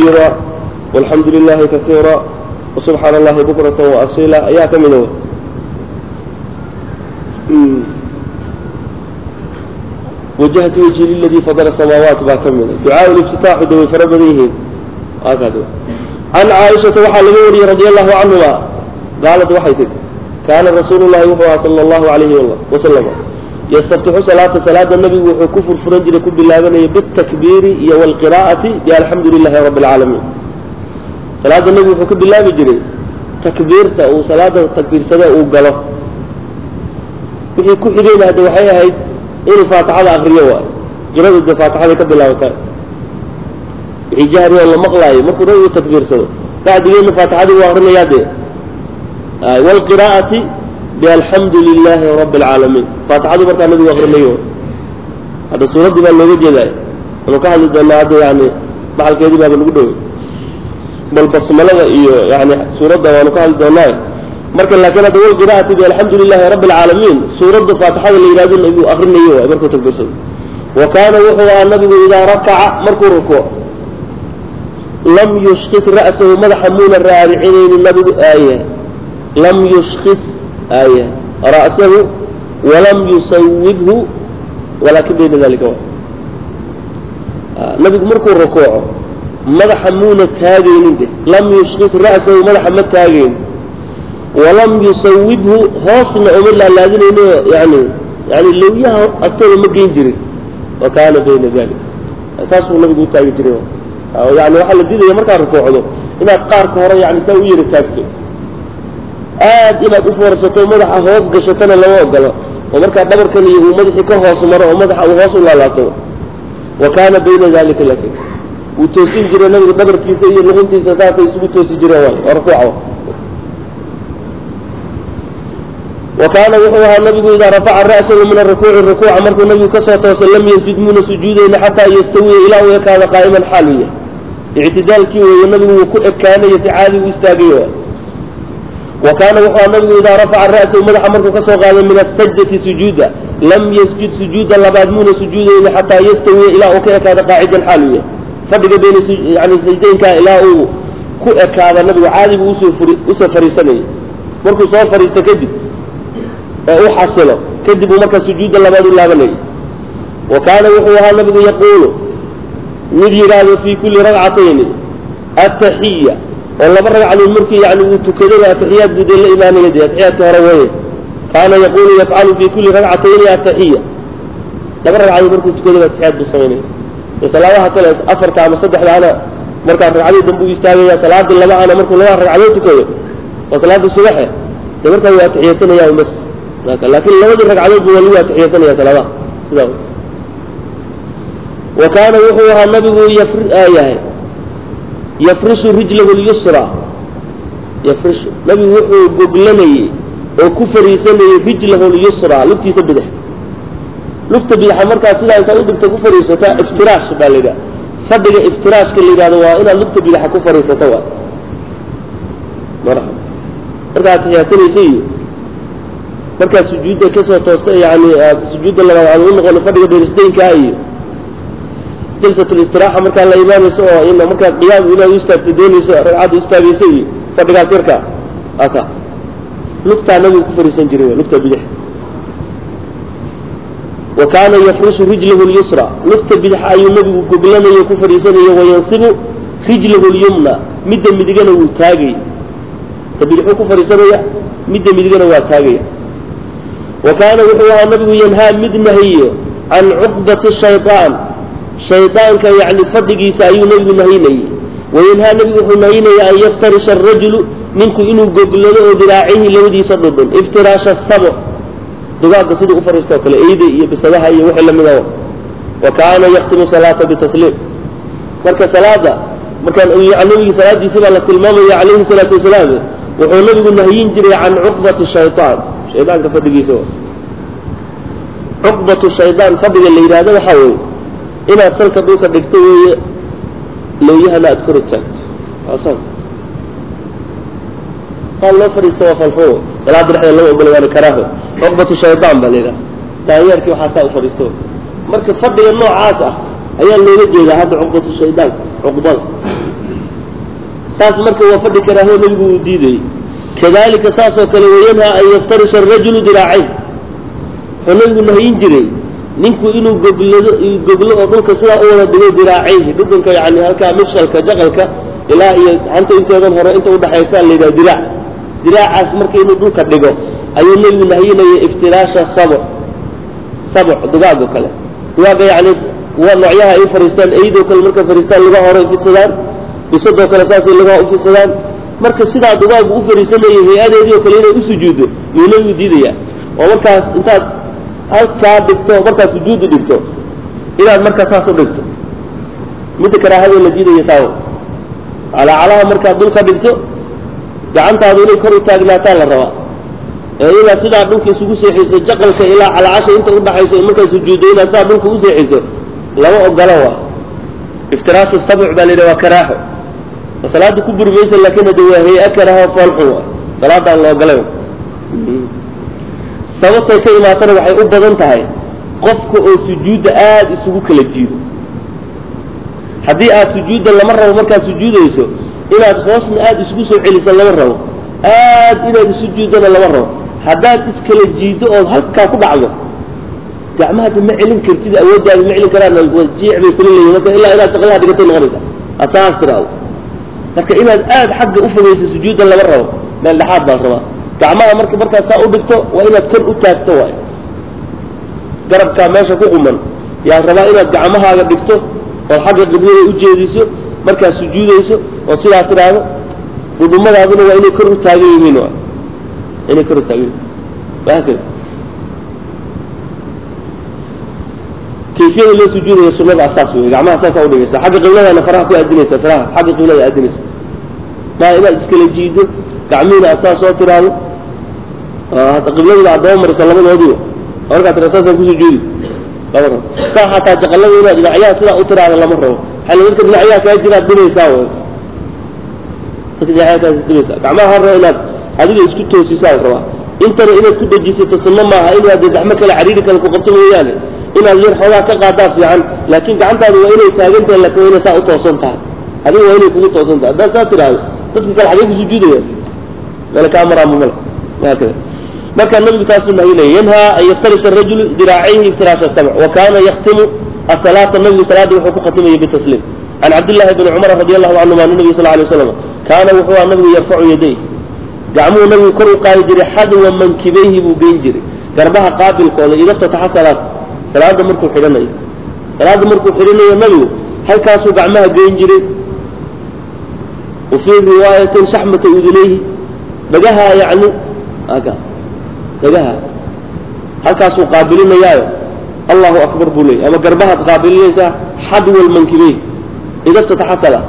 كبيرا والحمد لله كثيرا وسبحان الله بكرة وأصيلا أيها كمنه وجهت وجهي للذي فضل السماوات باكمل دعاء الافتتاح دوي فربنيه هكذا عن عائشة وحى لغوري رضي الله عنها قالت وحيتك كان رسول الله صلى الله عليه وسلم يستفتح صلاة صلاة النبي وحو كفر فرنجل كب الله بالتكبير والقراءة بالحمد لله رب العالمين صلاة النبي وحو كب الله بجري تكبيرته وصلاة تكبير سنة وقلب wixii ku xigayna hadda waxay ahayd inuu faatixada akriyo waay jirada de faatixada ka bilaabata wixii jahri oo la maqlaayo markuu nabigu takbiirsado bacdigeedna faatixadii uu akrinayaa dee waalqiraa'ati bialxamdu lilaahi rabbi alcaalamiin faatixadu markaa nabigu akrinayo hadda suuraddii baa looga jeedaay anu ka hadli doonaa hadda yani maxalkeedii baaba lagu dhowey bal basmalada iyo yani suuradda waanu ka hadli doonaa marka laakiin hadda walqiraa'ati bialxamdu lilahi rabbi alcaalamiin suuradda faatixada la yidhahdo nabigu akrinayo waay markuu takbiirsado wa kaana wuxuu ahaa nabigu idaa rakaca markuu rukuuc lam yushkis ra'sahu madaxa muuna raaricinayni nabigu aaya lam yushkis aaya ra'sahu walam yusawibhu walaakin bayna dalika waay nabigu markuu rukuuco madaxa muuna taagaynin de lam yushkis ra'sahu madaxa ma taagaynin walam yusawibhu hoosna uma laalaadinayno yani yani lawyaha agtooda ma geyn jirin wa kaana bayna dalik saasuu nabigu utaagi jiray yani waxaa la diidaya markaad rukuucdo inaad qaarka hore yani saa u yari taagto aad inaad ufoorsato madaxa hoos gashatana lama ogolo oo markaa dhabarkan iyo uu madaxii ka hoos maro oo madaxa uu hoos u laalaato wa kaana bayna dalika lakin wuu toosin jiray nabigu dhabarkiisa iyo luquntiisa saasay isugu toosi jireen waay waa rukuuca وكان وحوها النبي إذا رفع رأسه من الركوع الركوع مركو النبي كسوة لم يسجد من سجوده حتى يستوي إلى ويكاد قائما حاليا اعتدال كيو والنبي كان يتعالي ويستاقيه وكان وحوها النبي إذا رفع رأسه مدح مركو كسوة من السجدة سجودا لم يسجد سجودا لبعد من سجوده حتى يستوي إلى ويكاد قاعدا حاليا فرق بين يعني سجدين كان إلى كأكاد النبي عالي وسفر سنة مركو سوفر يستكدب ee u xasilo kadib uu marka sujuudda labaad u laabanayay wa kaana wuxuu ahaa nabigu yaquulu mid yidhaahdo fii kulli ragcatayni ataxiya oo laba ragcadood markii yani uu tukadana ataxiyaad buu dee la imaanaya dee ataxiyaadka hore weye kaana yaquulu yafcalu fii kulli ragcatayni ataxiya laba ragcadood markuu tukadana ataxiyaad buu samaynaya salaadaha kale afarta ama saddexdaana markaa ragcadii dambe u istaagaya salaadii laba ana markuu laba ragcadood tukado waa salaada subaxe dee markaa waa atixiyadsanaya umas laakiin labadii ragcadood buu waligu atixiyadsanaya salaadaha sidaa wa kaana wuxuu ahaa nabigu yahay yafrishu rijlahu lyusra yafrishu nabigu wuxuu goglanayey oo ku fariisanayey rijlahu lyusra lugtiisa bidix lugta bidaxa markaa sidaa intaad udhigta ku fariisataa iftiraash baa la yidhaha fadhiga iftiraashka la yidhahdo waa inaad lugta bidaxa ku fariisato waay marxaba markaa atixiyadsanaysa iyo markaa sujuudda kasoo toosta yani sujuudda labaad aad u noqon fadhiga dherisdaynkaa iyo jalsatulistiraxa markaa la imaanayso oo in markaa qiyaam inaad u istaagto doonayso ragcadda istaagaysa iyo fadhigaas yarka aka lugtaa nabigu ku fariisan jiray lugta bidix wa kaana yafrishu rijlahu lyusra lugta bidix ayuu nabigu goglanayo ku fadhiisanayo wayansibu rijlahu lyumna midda midigana wuu taagay ta bidixuu ku fadhiisanaya midda midigana waa taagaya wa kaana wuxuu ahaa nabigu yanhaa mid nahiyo can cuqdati shayطaan shaydaanka yani fadhigiisa ayuu nabigu nahinayey wayanhaa nabigu wuxuu nahinaya an yaftarisha arajulu ninku inuu goglado oo diraacihi labadiisa dhudhun iftiraasha sabo dugaagga siduu u fariistoo kale eyda iyo bisadaha iyo wixii lamida wa kaana yaktimu salaata bitasliim marka salaada markaan nabigi salaadiisi baa la tilmaamaya calayhi salaatu wasalaam wuxuu nabigu nahyin jiray can cuqbati shayطaan shaydaanka fadhigiisa cuqbatu shaydaan fadhiga la yidhahdo waxaa weeye inaad salka dhulka dhigto weeye looyahana aad kor taagto saa loo fadhiista waa falxumo salaada dhexdeeda lama ogola waana karaaho cuqbatu shaydaan baa la yidhaha daanyeerkii waxaa saa u fadhiisto marka fadhiga noocaas ah ayaa looga jeedaa hadda cuqbatu shaydaan cuqbada taas marka waa fadhi karaaho nebigu uu diidayey kadalika saasoo kale wayanhaa an yaftarisha arajulu diraacayn wuxuu nebigu nahyin jiray ninku inuu goblado goblo oo dhulka sidaa u wada dhigo diraacayhi dhudhunka yani halkaa mifshalka jaqalka ilaa iyo hanta inteedan hore inta udhaxaysa la yidhaha diraac diraacaas marka inuu dhulka dhigo ayuu nebigu nahyinaya iftiraasha sabc sabc dugaag oo kale dugaaga yani waa noocyaha ay u fariistaan eydoo kale markay fariistaan lugaha hore ufidsadaan bisadoo kale saasay lugaha ufidsadaan marka sidaa dugaagu u fariisanaya hay-adeedii oo kale inay u sujuuddo yuu nebigu diidaya oo markaas intaad halkaa dhigto markaad sujuudu dhigto inaad markaa saas u dhigto midda karaahada la diidaya taawo calaacalaha markaad dhulka dhigto gacantaadu inay kor u taagnaataan la rabaa ee inaad sidaa dhulka isugu seexiso jaqalka ilaa calaacasha inta udhaxayso markaad sujuuddo inaad sidaa dhulka u seexiso lama ogolo waa iftiraashu sabc baa la yidhaha waa karaaxo salaada ku buri maysa laakin hade waa hay-a karaaho foolxun waa salaadaan la ogolay sababtay ka imaatana waxay u badan tahay qofka oo sujuudda aada isugu kala jiido haddii aad sujuudda lama rabo markaad sujuudayso inaad hoosna aada isugu soo celiso lama rabo aad inaad isu juuddana lama rabo haddaad iskala jiiddo ood halkaa ku dhacdo gacmahada ma celin kartid awooddaada ma celin karaan jiic bay kula leeyihin marka ilaa inaad shaqlaha dhigatay noqonaysa asaas tiraado marka inaad aada xagga u fogeyso sujuudda lama rabo meel dhexaad baa rabaa gacmaha marka markaad saa u dhigto waa inaad kor u taagto waay garabkaa meesha ku quman yaad rabaa inaad gacmahaaga dhigto ood xagga qiblada u jeediso markaad sujuudayso ood sidaa tidhaahdo dhudhumadaaduna waa inay kor u taagan yihiin waay inay kor u taagan yihiin wahaakada kayfiyada loo sujuudayo sunada asaas wey gacmaha saasaa udhigaysa xagga qibladana faraha ku aadinaysa faraha xagga qiblada aadinaysa maa inaad iskala jiido gacmihiina aad saa soo tiraahdo hata qibladiina aad daba mariso labadoodiiba markaa tira saasaan ku sujuudi lama rabo saa xataa jaqalada inaad dhinacyaha sidaa u tiraahdo lama rabo xali dadka dhinacyaha kaa jiraad dhibaysaa wey dadka dhinacyaha kaa dhibaysaa gacmaha har rabo inaad adiga isku toosisaa la rabaa intana inaad ku dejisato sunno maaha inaad dee gacmo kale cariiri kale ku qabto mooyaane inaad yar xoogaa ka qaadaa fiican laakiin gacantaadu waa inay taagan tahay laakiin waa inay saa u toosan tahay adiga waa inay kugu toosan tahay haddaad saa tiraahdo dadka kale xagee ku sujuudaya meel kaa maraama male haakada marka nabigu taasuu nahyinaya yanhaa an yaftarisha arajulu diraacayhi iftiraasha sabc wa kaana yaktimu asalaata nabigu salaada wuxuu ku khatimayay bitasliim can cabdillahi bni cumar radi allahu canhuma an nabiy sal lay waslam kaana wuxuu aha nabigu yarfacu yaday gacmuhu nabigu kor u qaadi jiray xadwa mankibayhi buu geyn jiray garbaha qaabilkooda idaftataxa salaad salaada markuu xidhanayo salaada markuu xidhanayo nabigu halkaasuu gacmaha geyn jiray wa fii riwaayatin shaxmata udunayhi dhagaha yani aga dhagaha halkaasuu qaabilinayaayo allahu akbar buu leeyay ama garbahaad qaabilinaysaa xadwa lmankibeyh idaftataxa salaad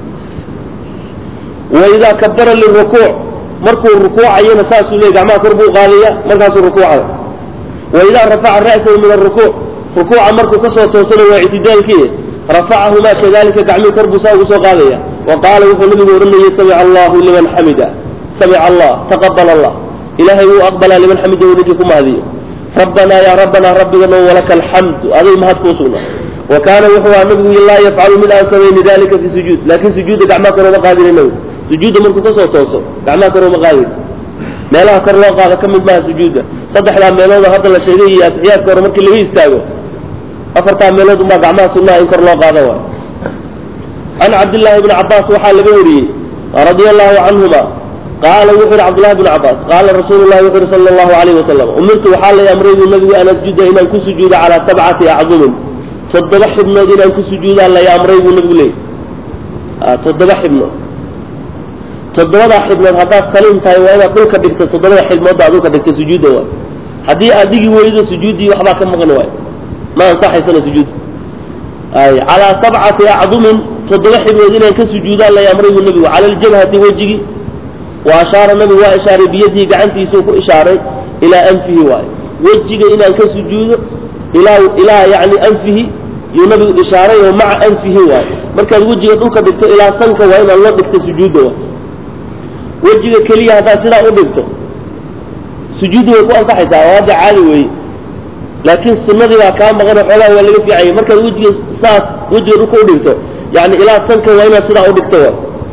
wa idaa kabara lirukuuc markuu rukuucayana saasuu leeyay gacmaha kor buu qaadaya markaasuu rukuucaya waidaa rafaca ra'sahu min arukuuc rukuuca markuu kasoo toosana waa ictidaalkii rafacahumaa kadalika gacmihii kor buu saa ugu soo qaadaya wa qaala wuxuu nabigu odhanayay samica allahu liman xamida samica allah taqabal allah ilaahay wuu aqbalaa liman xamida uu ninkii ku mahadiyo rabbanaa yaa rabbanaa rabbigano walaka alxamdu aday mahad kuu sugna wa kaana wuxuu aha nabigu laa yafcalu mid aan samayni dalika fi sujuud laakin sujuudda gacmaha kor uma qaadina nabigu sujuudda markuu kasoo tooso gacmaha kor uma qaadin meelaha kor loo qaado ka mid maaha sujuudda saddexdaa meelood hadda la sheegay iyo atixiyaadka hore markii laga istaago afartaa meelood unbaa gacmaha sunnaha in kor loo qaado waay can cabdillaahi bni cabbaas waxaa laga wariyey radia allahu canhuma qaala wuxuu yihi cabdullahi bni cabbaas qaala rasuulu llahi wuxu yihi sala allahu alayhi wasalam umirtu waxaa lay amray buu nabigu an asjuda inaan ku sujuudo calaa sabcati acdumin toddoba xibnood inaan ku sujuudaan lay amray buu nabigu leeyay toddoba xibnood toddobadaa xibnood haddaad saliim tahay waa inaad dhulka dhigto toddobada xibnoodda aad dhulka dhigto sujuudda waay haddii aad dhigi weydo sujuuddii waxbaa ka maqan waay ma ansaxaysana sujuud ay calaa sabcati acdumin toddoba xibnood inaan ka sujuudaan lay amray buu nabigu cala aljabhati wejigii wa ashaara nabigu waa ishaaray biyadihi gacantiisuu ku ishaaray ilaa anfihi waayo wejiga inaan ka sujuudo ilaa ilaa yacni anfihi yuu nabigu ishaaray oo maca anfihi waayo markaad wejiga dhulka dhigto ilaa sanka waa inaad loo dhigto sujuudda waay wejiga keliya haddaad sidaa u dhigto sujuuddu way ku ansaxaysaa oo hadda caadi weeye laakiin sunnadii baa kaa maqan oo xoogaa waa laga fiicayay markaad wejiga saas wejiga dhulka u dhigto yani ilaa sanka waa inaad sidaa u dhigto waay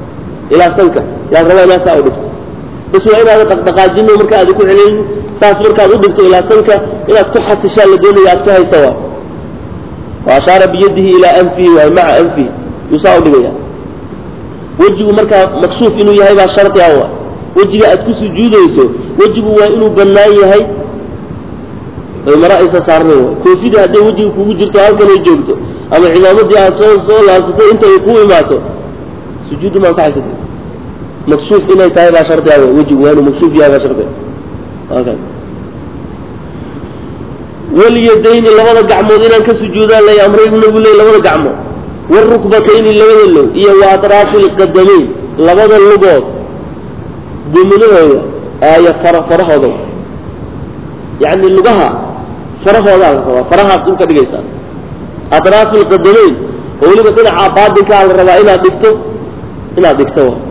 ilaa sanka yaa rabaa inaad saa u dhigto bas waa inaada dhaqdhaqaajino marka aada ku celin saas markaad u dhigto ilaa sanka inaad ku xasishaa la doonaya aad ku haysa waa wa ashaara biyadihi ilaa anfihi waay maca anfihi yuu saa u dhigaya wejigu markaa maksuuf inuu yahay baa shardi ah wa wejiga aad ku sujuudayso wejigu waa inuu bannaan yahay oy mara aysa saarnayn waay koofidii hadday wejiga kugu jirto halkan ay joogto ama cimaamadii aad soo soo laabsatay inta ay ku imaato sujuuddu ma ansaxaysat maksuuf inay tahay baa shardi ah wa wejigu waa inuu maksuuf yahay baa shardi ah walyadayni labada gacmood inaan ka sujuudaan lay amray buu nabigu leey labada gacmood warukbatayni labada low iyo wa atraafi lqadamayn labada lugood guminahooda aaya fara farahooda yacni lugaha farahoodaa la rabaa farahaas dhulka dhigaysaa atraafi lqadamayn oo weliba dhinaca baatinkaa la rabaa inaad dhigto inaad dhigto wa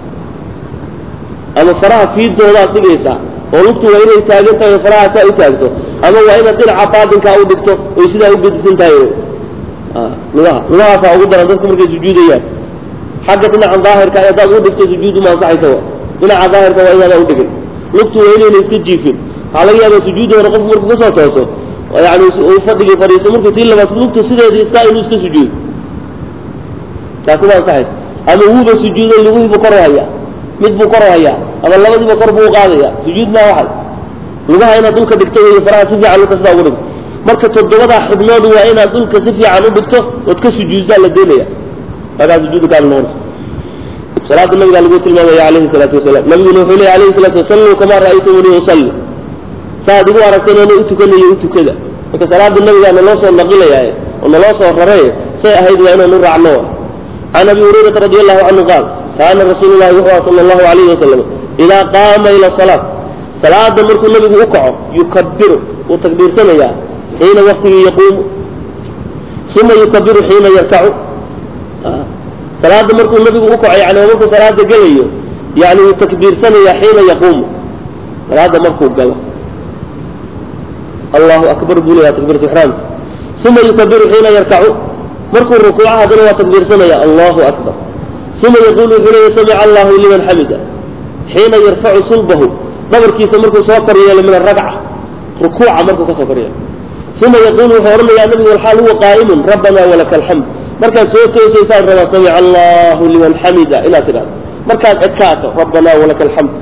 ama faraha fiidoodaad dhigaysaa oo lugtu waa inay taagan tahay oo faraha saa u taagto ama waa inaad dhinaca baatinkaa u dhigto oy sidaa u gedisan tahay lugaha lugahaasaa ugu daran dadku markay sujuudayaan xagga dhinaca daahirka hadaad u dhigto sujuudu ma ansaxaysa wa dhinaca daahirka waa inaada u dhigin lugtu waa inayna iska jiifin waxaa laga yaabaa sujuudi hore qofku markuu kasoo tooso yani uu fadhigii fadhiisto markuu tii labaad lugtu sideedii iskaa inuu iska sujuudo taasi ma ansaxaysa ama wuuba sujuudo luguhiibu kor hayaa mid buu kor hayaa ama labadiiba kor buu qaadaya sujuud maa waxay lugaha inaad dhulka dhigto wey faraha si fiican dhulka sidaa ugu dhigto marka toddobadaa xibnood waa inaad dhulka si fiican u dhigto ood ka sujuudsaa la doonaya markaa sujuudu kaa noqonaysa salaada nabigaa lagu tilmaamaya alayhi salaatu wasalaam nabiguna wuxuu leeya alayhi salatu wasalluu kamaa ra'aytumuni usalli saaad igu aragteen ana u tukanayo u tukada marka salaada nabigaa naloo soo naqilaya oo naloo soo raraye say ahayd waa inaan u raacno can abi hurayrata radi allahu canhu qaal kaana rasuulu llahi wuxuu aha sala allahu alayhi wasalam idaa qaama ila salaat salaada markuu nabigu u kaco yukabiru wuu takbiirsanayaa xiina waktigii yaquumu uma yukabiru xiina yarkacu salaada markuu nabigu u kaco yani markuu salaada gelayo yani wuu takbiirsanayaa xiina yaquumu salaada markuu galo allahu akbar buu leeyaha takbiiratu ixraamka uma yukabiru xiina yarkacu markuu rukuuco haddana waa takbiirsanaya allahu akbar uma yaqulu wuxuu leeya samica allahu liman xamida xiina yarfacu sulbahu dhabarkiisa markuu soo kor yeelo min aragca rukuuca markuu kasoo kor yeelo uma yaqulu wuxuu odhanayaa nabigu alxaal huwa qaa'imun rabbana walaka alxamd markaad soo toosaysaad rabaa samica allahu liman xamida inaad tidhahdo markaad ekaato rabbana walaka alxamd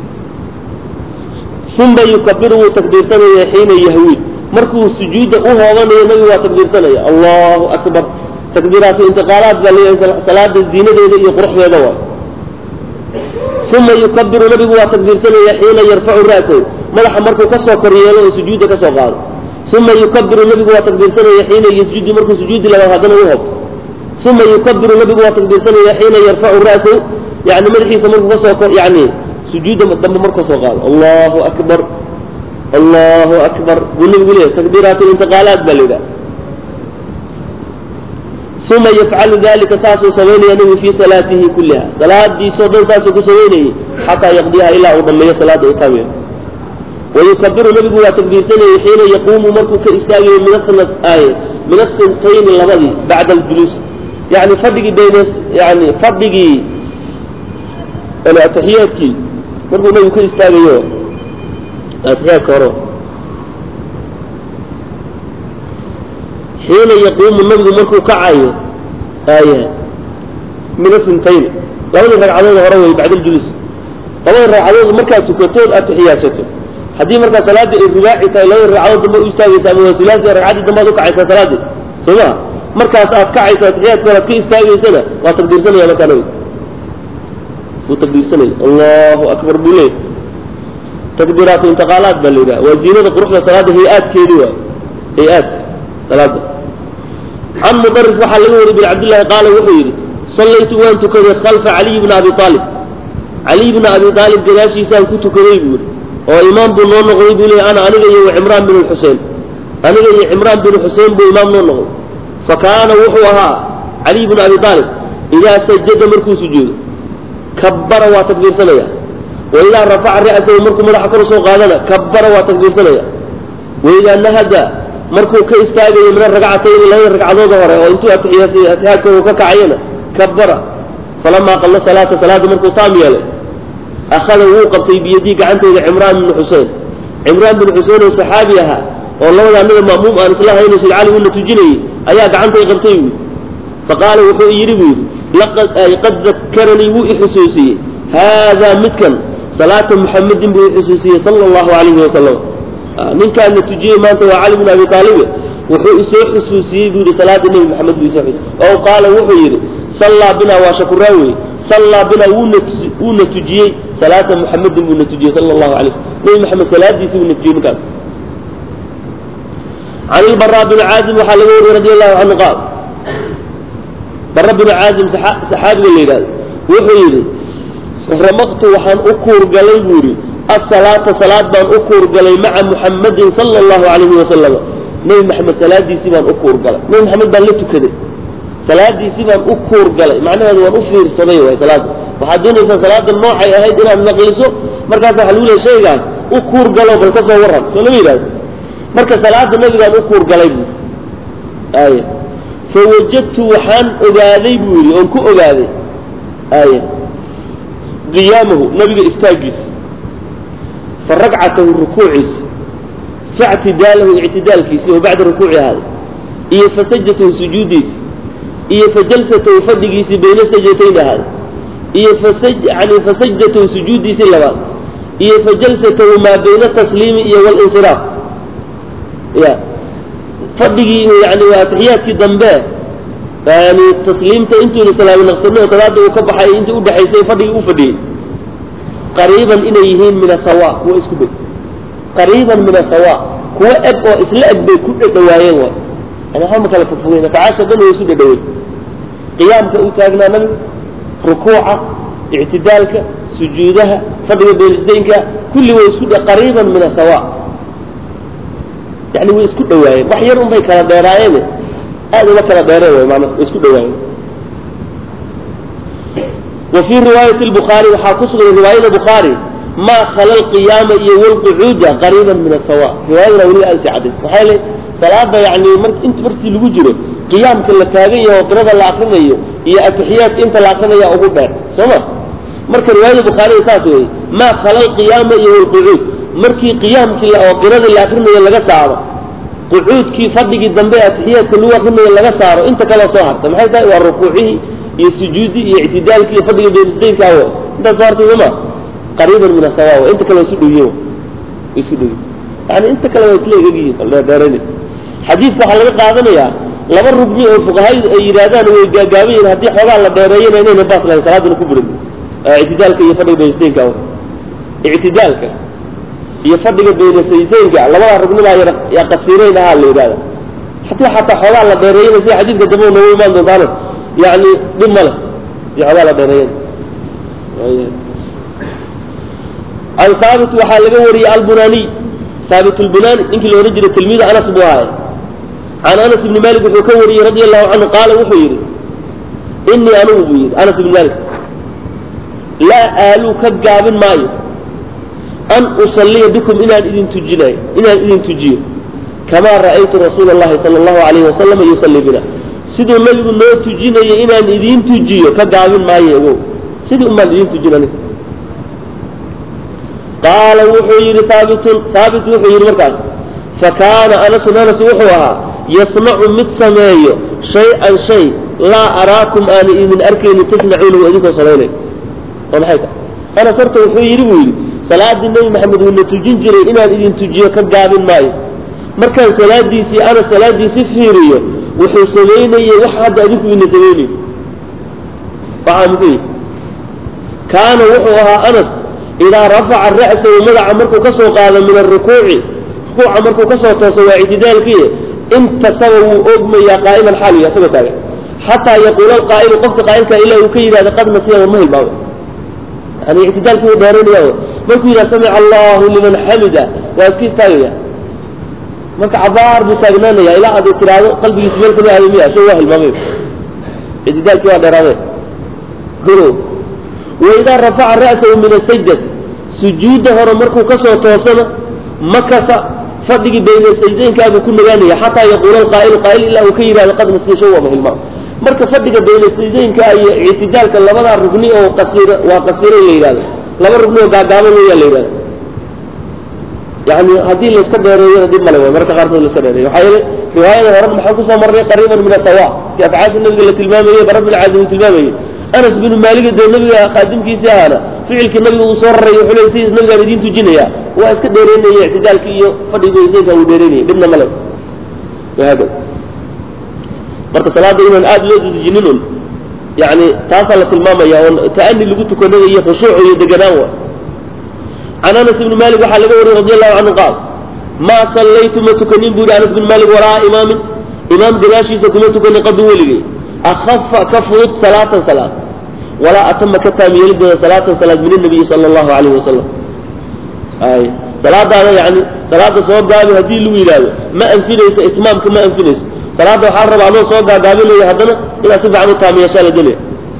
uma yukabiru wuu takbiirsanaya xiina yahwiid markuu sujuudda u hoobanayo nabigu waa takbiirsanaya allahu akbar takbiiraatu intiqaalaat baa leeyahay salaada ziinadeeda iyo quruxdeeda waa uma yukabiru nabigu waa takbiirsanaya xiina yarfacu ra'sahu madaxa markuu kasoo kor yeelo oo sujuudda kasoo qaado uma yukabiru nabigu waa takbiirsanaya xiina yasjudu markuu sujuudi labaad haddana u hobto uma yukabiru nabigu waa takbiirsanaya xiina yarfacu ra'sahu yani madaxiisa markuu kasoo kor yani sujuudda dambe markuu soo qaado allahu akbar allahu akbar buu nabigu leeyahay takbiiraatu intiqaalaat baa la yidhaha uma yafcalu dalika saasuu samaynaya nabigu fii salaatihi kulliha salaadiisoo dhan saasuu ku samaynayay xataa yaqdiyaha ilaa uu dhammeeyo salaada utaamiya wayukabiru nabigu waa takbiirsanayay xiina yaquumu markuu ka istaagayo min aay min asintayni labadii bacda aljuluus yani fadhigii bayne yani fadhigii ataxiyaadkii markuu nabigu ka istaagayo atixiyaadka hore xiina yaquumu nabigu markuu kacayo aya min asintayn labadii ragcadood hore wey bacda aljuluus labadii ragcadood markaad tukatood atixiyaadsato haddii markaa salaadii ay rubaaci tahay labadii ragcadood dambe u istaagaysa ama waa sulaasi ragcaddii dambe ad ukacaysaa salaadii soo maha markaas aad kacayso atixiyaadka hore ad ka istaagaysana waa takbiirsanaya markaa nabigu wuu takbiirsanaya allahu akbar buu leeyahy takbiiraatu intiqaalaat baa la yidhaha waa ziinada quruxda salaada hay-aadkeedi waay hay-aadka salaada can mudarif waxaa laga wariy bin cabdillahi qaala wuxuu yidhi sallaytu waan tukaday khalfa caliy bna abi aalib caliy bna abi aalib gadaashiisaan ku tukaday buu yidhi oo imaam buu noo noqday buu leey ana aniga iyo cimraan bin xusein aniga iyo cimraan bin xusein buu imaam noo noqday fa kaana wuxuu ahaa caliy bna abi aalib idaa sajada markuu sujuudo kabbara waa takbiirsanaya wa idaa rafaca ra'sahu markuu madaxa kor usoo qaadana kabbara waa takbiirsanaya wa idaa nahada markuu ka istaagayo min aragcatayni labada ragcadooda hore oo intuu atixiyaadka uu ka kacayana kabbara falamaa qalla salaata salaada markuu taam yeelay akhada wuu qabtay biyadii gacanteeda cimraan binu xusein cimraan binu xusein oo saxaabi ahaa oo labada anaga ma'muum aan isla hayno sid cali uuna tujinayey ayaa gacantay qabtay buu faqaala wuxuu yidhi buu yidhi qad dakaranii wuu ixusuusiyey haadaa midkan salaata muxamedin buu ixusuusiyey sala allahu calayhi wasalam ninkaana tujiyey maanta waa cali bin abi taalibe wuxuu isoo xusuusiyey buu yidhi salaada nebi maxamed buu isoo xusuusiyey oo qaala wuxuu yidhi sallaa binaa waa shakuraawe sallaa binaa wuuna wuuna tujiyey salaata muxamedin buuna tujiyey sala allahu alay wasalm nebi maxamed salaadiisii buuna tujiyey ninkaas can ilbaraa bini caazim waxaa laga wariyey radi allahu canhu qaal bara binu caazim saxaabiga la yidhahdo wuxuu yidhi ramaqtu waxaan u kuurgalay buu yidhi asalaata salaad baan u kuurgalay maca muxamadin sala allahu calayhi wasalam nebi maxamed salaadiisii baan u kuurgalay nebi maxamed baan la tukaday salaadiisii baan u kuurgalay macnaheedu waan u fiirsaday waay salaada waxaad doonaysaa salaada noocay ahayd inaad naqliso markaas waxa lagu lehay shaygaas u kuurgalo bal ka soo warran soo lama yidhahdo marka salaada nebigaan u kuurgalay buu aya fawajadtu waxaan ogaaday buu yidhi oon ku ogaaday aya qiyaamahu nabiga istaagiisa fa ragcatahu rukuuciisa faictidaalahu ictidaalkiisi oo bacda rukuuci ahaaday iyo fa sajdatahu sujuudiisi iyo fa jalsatahu fadhigiisii bayna sajdatayn ahaaday iyo yani fa sajdatahu sujuudiisii labaad iyo fa jalsatahu maa bayna tasliimi iyo walinsiraaf ya fadhigii yani waa atixiyaadkii dambe yani tasliimta intuuna salaami naqsano oo salaada uu ka baxay intii udhexaysay fadhigii u fadhiyey qariiban inay yihiin min asawa kuwa isku dhow qariiban min asawa kuwa eg oo isla eg bay ku dhadhawaayeen waay yani waxba ma kala fogfogeyn rakacaasha dhan way isu dhadhawey qiyaamka uu taagnaa nabigu rukuuca ictidaalka sujuudaha fadhiga beelisdaynka kulli way isku qariiban min asawa yani way isku dhawaayeen wax yar un bay kala dheeraayeen aad uma kala dheereen way maana way isku dhawaayeen wa fii riwaayati lbukhaari waxaa ku sugan riwaayada bukhaari maa khala alqiyaama iyo walqucuuda qariiban min asawa riwaayadana weliba aad sii cadays maxaa yeele salaada yani int markii lagu jiro qiyaamka la taagan yaho qirada la akrinayo iyo atixiyaadka inta la akrinaya ugu dheer soo ma marka riwaayada bukhaariga saas weeye maa khala alqiyaama iyo walqucuud markii qiyaamkii oo qiradii la akrinayo laga saaro qucuudkii fadhigii dambe atixiyaadka lagu akrinayo laga saaro inta kaloo soo harta maxay tahay waa rukuucihii iyo sujuudii iyo ictidaalkii iyo fadhiga beelisdaynka awo intaas soo hartay soma qariiban min asawa inta kale waa isu dhowyihin way isu dhowyihin yani inta kale waa isla egegyihin dheerdheerani xadiidka waxaa laga qaadanayaa laba rugni oo fuqahaydu ay yidhaahdaan way gaagaaban yihin haddii xoogaa la dheereeyana inayna baas lahayn salaaduna ku burin ictidaalka iyo fadhiga beelisdaynka awo ictidaalka iyo fadhiga beynasayseynka labadaa rugnidaa yaa qasiirayn ahaa la yidhahda haddii xataa xoogaa la dheereeyana sida xadiidka dambe noogu imaan doontaano yani dhib ma leh si xoogaa la dheereeyana can haabit waxaa laga wariyey albunaniy haabit lbunani ninkii la odhan jiray tilmiida anas buu ahaay can anas ibni malik wuxuu ka wariyey radi allahu canhu qaala wuxuu yidhi inii anugu buu yidhi anas ibni malik laa aaluu ka gaabin maayo an usalliya bikum inaan idin tujinayo inaan idin tujiyo kamaa ra'aytu rasuula allahi sala allahu alayhi wasalama yusalli bina siduu nabigu noo tujinayay inaan idiin tujiyo ka gaabin maayo ogow sidii umaan idiin tujinani qaala wuxuu yidhi haabitun haabit wuxuu yidhi markaas fakaana anasun anas wuxuu ahaa yasnacu mid sameeyo shay-an shay laa araakum aana idin arkayni tasnacuunahu idinkoo samaynay oo maxay tahay anas horta wuxuu yidhi buu yidhi salaadii nebi maxamed wuuna tujin jiray inaan idin tujiyo ka gaabin maayo markaan salaadiisii anas salaadiisi fiiriyo wuxuu samaynayey wax hadda adinku ina samaynayo waxaa muxuu yidhi kaana wuxuu ahaa anas idaa rafaca ra'sahu madaxa markuu ka soo qaado min arukuuci rukuuca markuu kasoo tooso waa ictidaalkiiy intasaba wuu ogmayaa qaa'iman xaaliya isagoo taagan xataa yaquula alqaa'ilu qofka qaa'ilka ilaa uu ka yidhahda qad nasiya war ma hilmaamay yani ictidaalkii wuu dheeraynaya markuu yidhaha samica allahu liman xamida waa iska istaagaya marka cabaar buu taagnaanaya ilaa aad tiraahdo qalbigiisa meel kama ahay miya shay waa hilmaamay ictidaalkii waa dheeraadeen o waidaa rafaca ra'sahu min asajdati sujuudda hore markuu kasoo toosana makasa fadhigii bayna sajdaynkaabuu ku nagaanaya xataa yaquula alqaa'ilu qaa'il ilaa uu ka yidhahdo qad nasiya shay waa ma hilmaam marka fadhiga baynasadeynka iyo ictidaalka labadaa rugni oo qasiir waa qasiiro la yidhahdo laba rugni oo gaagaaban weeyaa la yidhahdo yani haddii layska dheereeyona dib male way marka qaarkood layska dheereeyo waxaa yeelay riwaayada hore maxaan kusoo marnay qariiban min asawa si afcaasha nabiga la tilmaamayey bara bin caazim uu tilmaamayey anas binu maaliga dee nabiga khaadimkiisii ahaana ficilkii nabiga uu soo raray wuxuu leey sidiis nabigaan idiin tujinaya waa iska dheereynaya ictidaalkii iyo fadhiga weysaynka uu dheereynaya dhibna male wahaakada marka salaada inaan aad loo dudujinin un yani taasaa la tilmaamaya oo ta'ani lagu tukanayo iyo khushuuc iyo deganaan wa can anas ibni malik waxaa laga wariyey radi allahu canhu qaal maa sallaytu ma tukanin bu yihi anas bin malik wara'a imaamin imaam gadaashiisa kuma tukanin qadu weligay akafa ka fudud salaatan salaad walaa atama ka taam yeelidooda salaatan salaad min nabiyi sala allahu alayhi wasalam ay salaadaada yani salaada soo gaabi haddii lagu yidhaahdo ma anfinayso itmaamka ma anfinayso salaada waxaa rabaa adoo soo gaagaabinayo haddana inaad si fiican u taamiyeeshaa la gelaya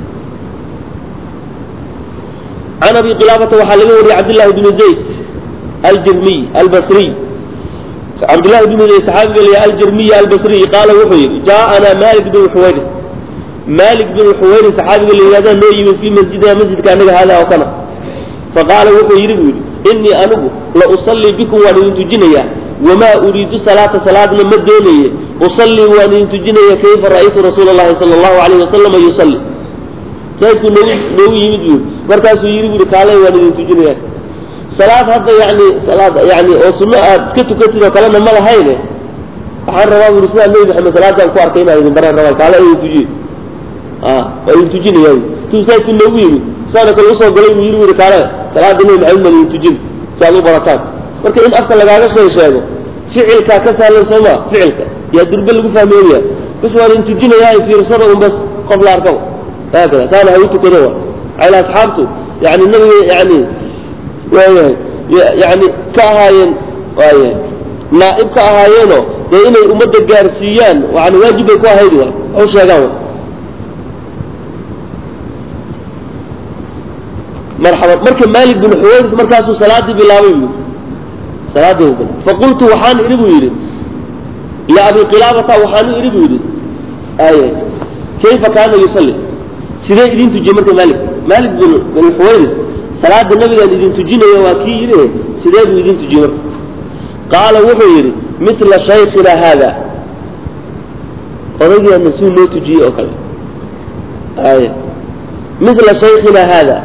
can abi qilaabata waxaa laga wariyey cabdillahi bni zayd aljirmiy albasriy cabdillahi bni zayd saxaabiga la aljirmiy albasriy qaala wuxuu yidhi jaaana malik bin xuwayris malik bin xuwayris saxaabiga la yihahda noo yimid fii masjidina masjidka anaga hada oo kana faqaala wuxuu yidhi buu yidhi inii anigu la usallii bikum waan idin tujinayaa wamaa uriidu salaata salaadna ma doonaye usallii waan idin tujinaya kayfa ra'aytu rasuula allahi sala allahu alayhi wasalama yusalli saasuu noogu noogu yimid buu markaasuu yidhi bui kaalay waan idin tujinaya salaad hadda yani salaad yani oo sunno aad iska tukatid oo kalena ma lahayne waxaan rabaa buri sidaa nebi maxamed salaadaan ku arkay inaan idin baraan rabaa kaala idin tujiye waa idin tujinaya tuu saasuu noogu yimid saana kale usoo galay buu yidhi buri kaale salaada nebi maxamed maan idin tujin si aad u barataan marka in afka lagaaga shay sheego ficilkaa ka sahlan sooma ficilka yaa durbe lagu fahmeeya bas waan idin tujinayaa fiirsada un bas qof la arkaba haakada saana ha u tukado wa ala asxaabtu yani nabiga yani waayahay yani ka ahaayeen waayahay naa'ib ka ahaayeenoo dee inay ummadda gaarsiiyaan yani waajib bay ku ahayd wa ha u sheegaan wa marxaban marka maalik bin xuwayris markaasuu salaadii bilaabay bu salaadii bil faqultu waxaan idhi buu yidhi liabi qilaabata waxaan idhi buu yidhi ay kayfa kaana yusalli sidee idin tujiyey marka maalik maalik bin bin xuwayris salaada nabigaan idin tujinayo waa kii yidhi sidee buu idin tujiyey marka qaala wuxuu yidhi mitla shaykhina haada odaygeena suu noo tujiyey oo kale ay mitla shaykhina haada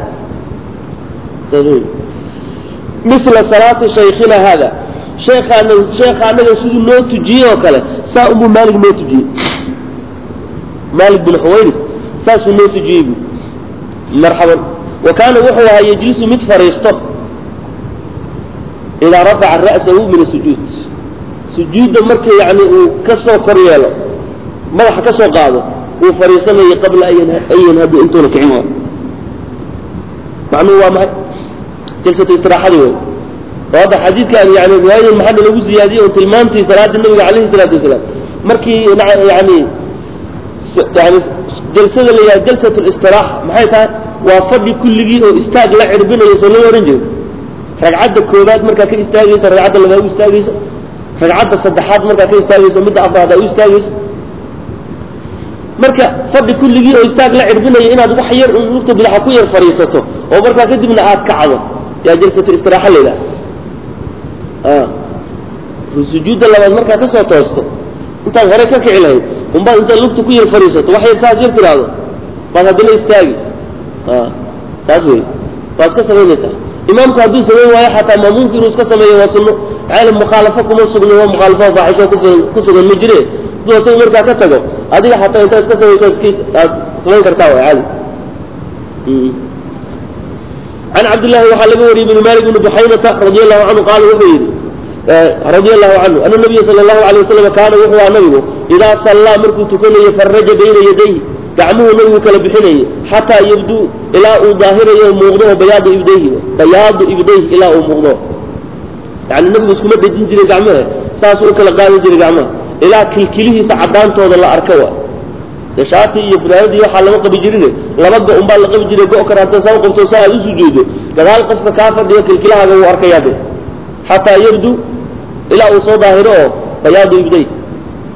misla salaati shaykhina haada sheekhaana sheekha anaga siduu noo tujiyey oo kale saa unbuu maalik noo tujiyey maalik bin xuwayris saasuu noo tujiyey bu marxaban wa kaana wuxuu ahaa yejlisu mid fadhiisto idaa rafaca ra'sahu min asujuud sujuudda marka yani uu ka soo kor yeelo madaxa ka soo qaado wuu fadhiisanayay qabla an yanhadu intuuna kicin waayo macnuhu waa maxay jalsatu istiraaxadii wey oo hadda xadiidkan yani riwaayadan maxaa lagu ziyaadiyey oo tilmaamtii salaada nabiga calayhi salaatu wasalaam markii yani yani jalsada la yidhaha jalsat listiraaxa maxay tahay waa fadhi kulligii oo istaag la cirbinayo soo loo ohan jiro ragcadda koobaad markaa ka istaagayso ragcadda labaad u istaagayso ragcadda saddexaad markaa ka istaagayso midda afraad aa u istaagayso marka fadhi kulligii oo istaag la cirbinayo inaad wax yar lugta bidaxa ku yar fadhiisato oo markaa kadibna aad kacdo yaa jalsatu istiraaxa la yidhaha sujuudda labaad markaa ka soo toosto intaad hore ka kici lahayd unbaad intaad lugta ku yar fadhiisato wax yar saas yar tiraahdo baad haddana istaagi taas wey waad ka samaynaysaa imaamku hadduu samayn waayo xataa maamuumku inuu iska sameeyo waa sunno maxaa mukhaalafo kuma sugno waa mukhaalafo faaxisho ku sugan ma jire hadduu asaga markaa ka tago adiga xataa intaad iska samayso aad samayn kartaa waa caadi can cabdillahi waxaa laga wariyey bn malik bni buxaynata radi allahu canhu qaala wuxuu yidhi radi allahu canhu ana nabiya sala allahu alay wasalam kaana wuxuu ahaa nabigu idaa sallaa markuu tukanayo faraja bayna yadayhi gacmuhu nabigu kala bixinayay xataa yabduu ilaa uu daahirayo muuqdo oo bayaadu ibdayhi bayaadu ibdayhi ilaa uu muuqdo yani nabigu iskuma dhejin jiray gacmaha saasuu u kala qaadi jiray gacmaha ilaa kilkilihiisa caddaantooda la arka wa de shaati iyo funaanadii waxaa lama qabi jirine laba go unbaa la qabi jiray go kale hadda saa u qabto saa aad u sujuudo gadaal qofka kaa fadhiyo kilkilahaaga wuu arkayaa de xataa yabdu ilaa uu soo daahiro oo bayaadu ibday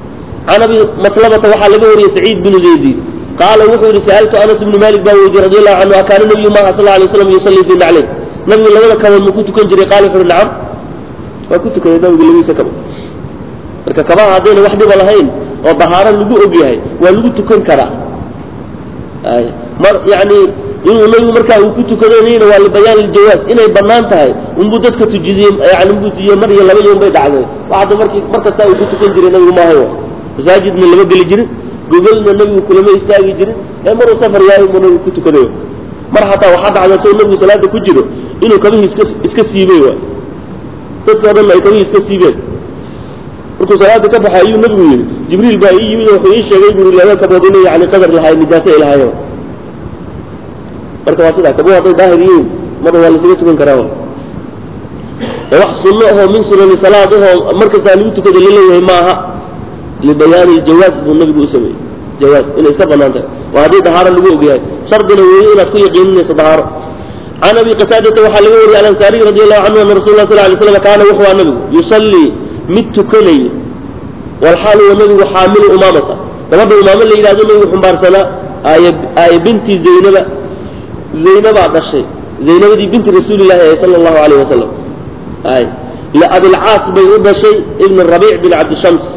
can abi maslabata waxaa laga wariyey saciid binu zaydi qaala wuxuu yihi sa'altu anas ibnu malik baa weydiye radi allahu canhu akaana nabiyu maha sal alay slam yusallii fi nacleyn nabigu labada kabood ma ku tukan jiray qaala wuxu uhi nacam waa ku tukaday nabigu labadiisa kabo marka kabaha haddayna wax dhiba lahayn oo dahaaro lagu og yahay waa lagu tukan karaa ay mar yani inuu nabigu markaa uu ku tukadanayna waa libayaan liljawaaz inay banaan tahay unbuu dadka tujidiyey yani unbuu tujiyey mar iyo laba yoon bay dhacday waxada markii mar kasta uu ku tukan jiray nabigu maahay masaajidna lama geli jirin gogolna nabigu kulama istaagi jirin ee maruu safar yahay buu nabigu ku tukanayo mar hataa waxaa dhacda soo nabigu salaada ku jiro inuu kabihii iska iska siibay waay dadka o dhan ay kabihii iska siibeen markuu salaada ka baxay ayuu nabigu yidhi jibriil baa ii yimid wuxuu ii sheegay buu laba kabood inay yani qadar lahaay nijaasa ay lahaayeen marka waa sidaa kabuhu hadday daahir yihiin marna waa lasaga tukan karaa ee wax sunno ahoo min sunani salaad ahoo markastaa lagu tukada laleeyahay maaha libayaani ljawaaz buu nabigu u sameeyey jawaaz inay iska banaan tahay waa haddii dahaaro lagu ogyahay shardina weeye inaad ku yaqiininayso dahaaro can abi qataadata waxaa laga wariyey alansaariy radi allahu canhu ana rasul lah sal lay slam kaana wuxuu aa nabigu yusallii mid tukanaya walxaal huwa nabigu xaamilu umaamata gabadha umaamo la yidhahdo nabigu xumbaarsanaa aaya aaya binti zaynaba zaynabaa dhashay zaynabadii binti rasuulillahi ahe sala allahu alayh wasalam ay liabilcaas bay u dhashay ibn rabiic bin cabdishams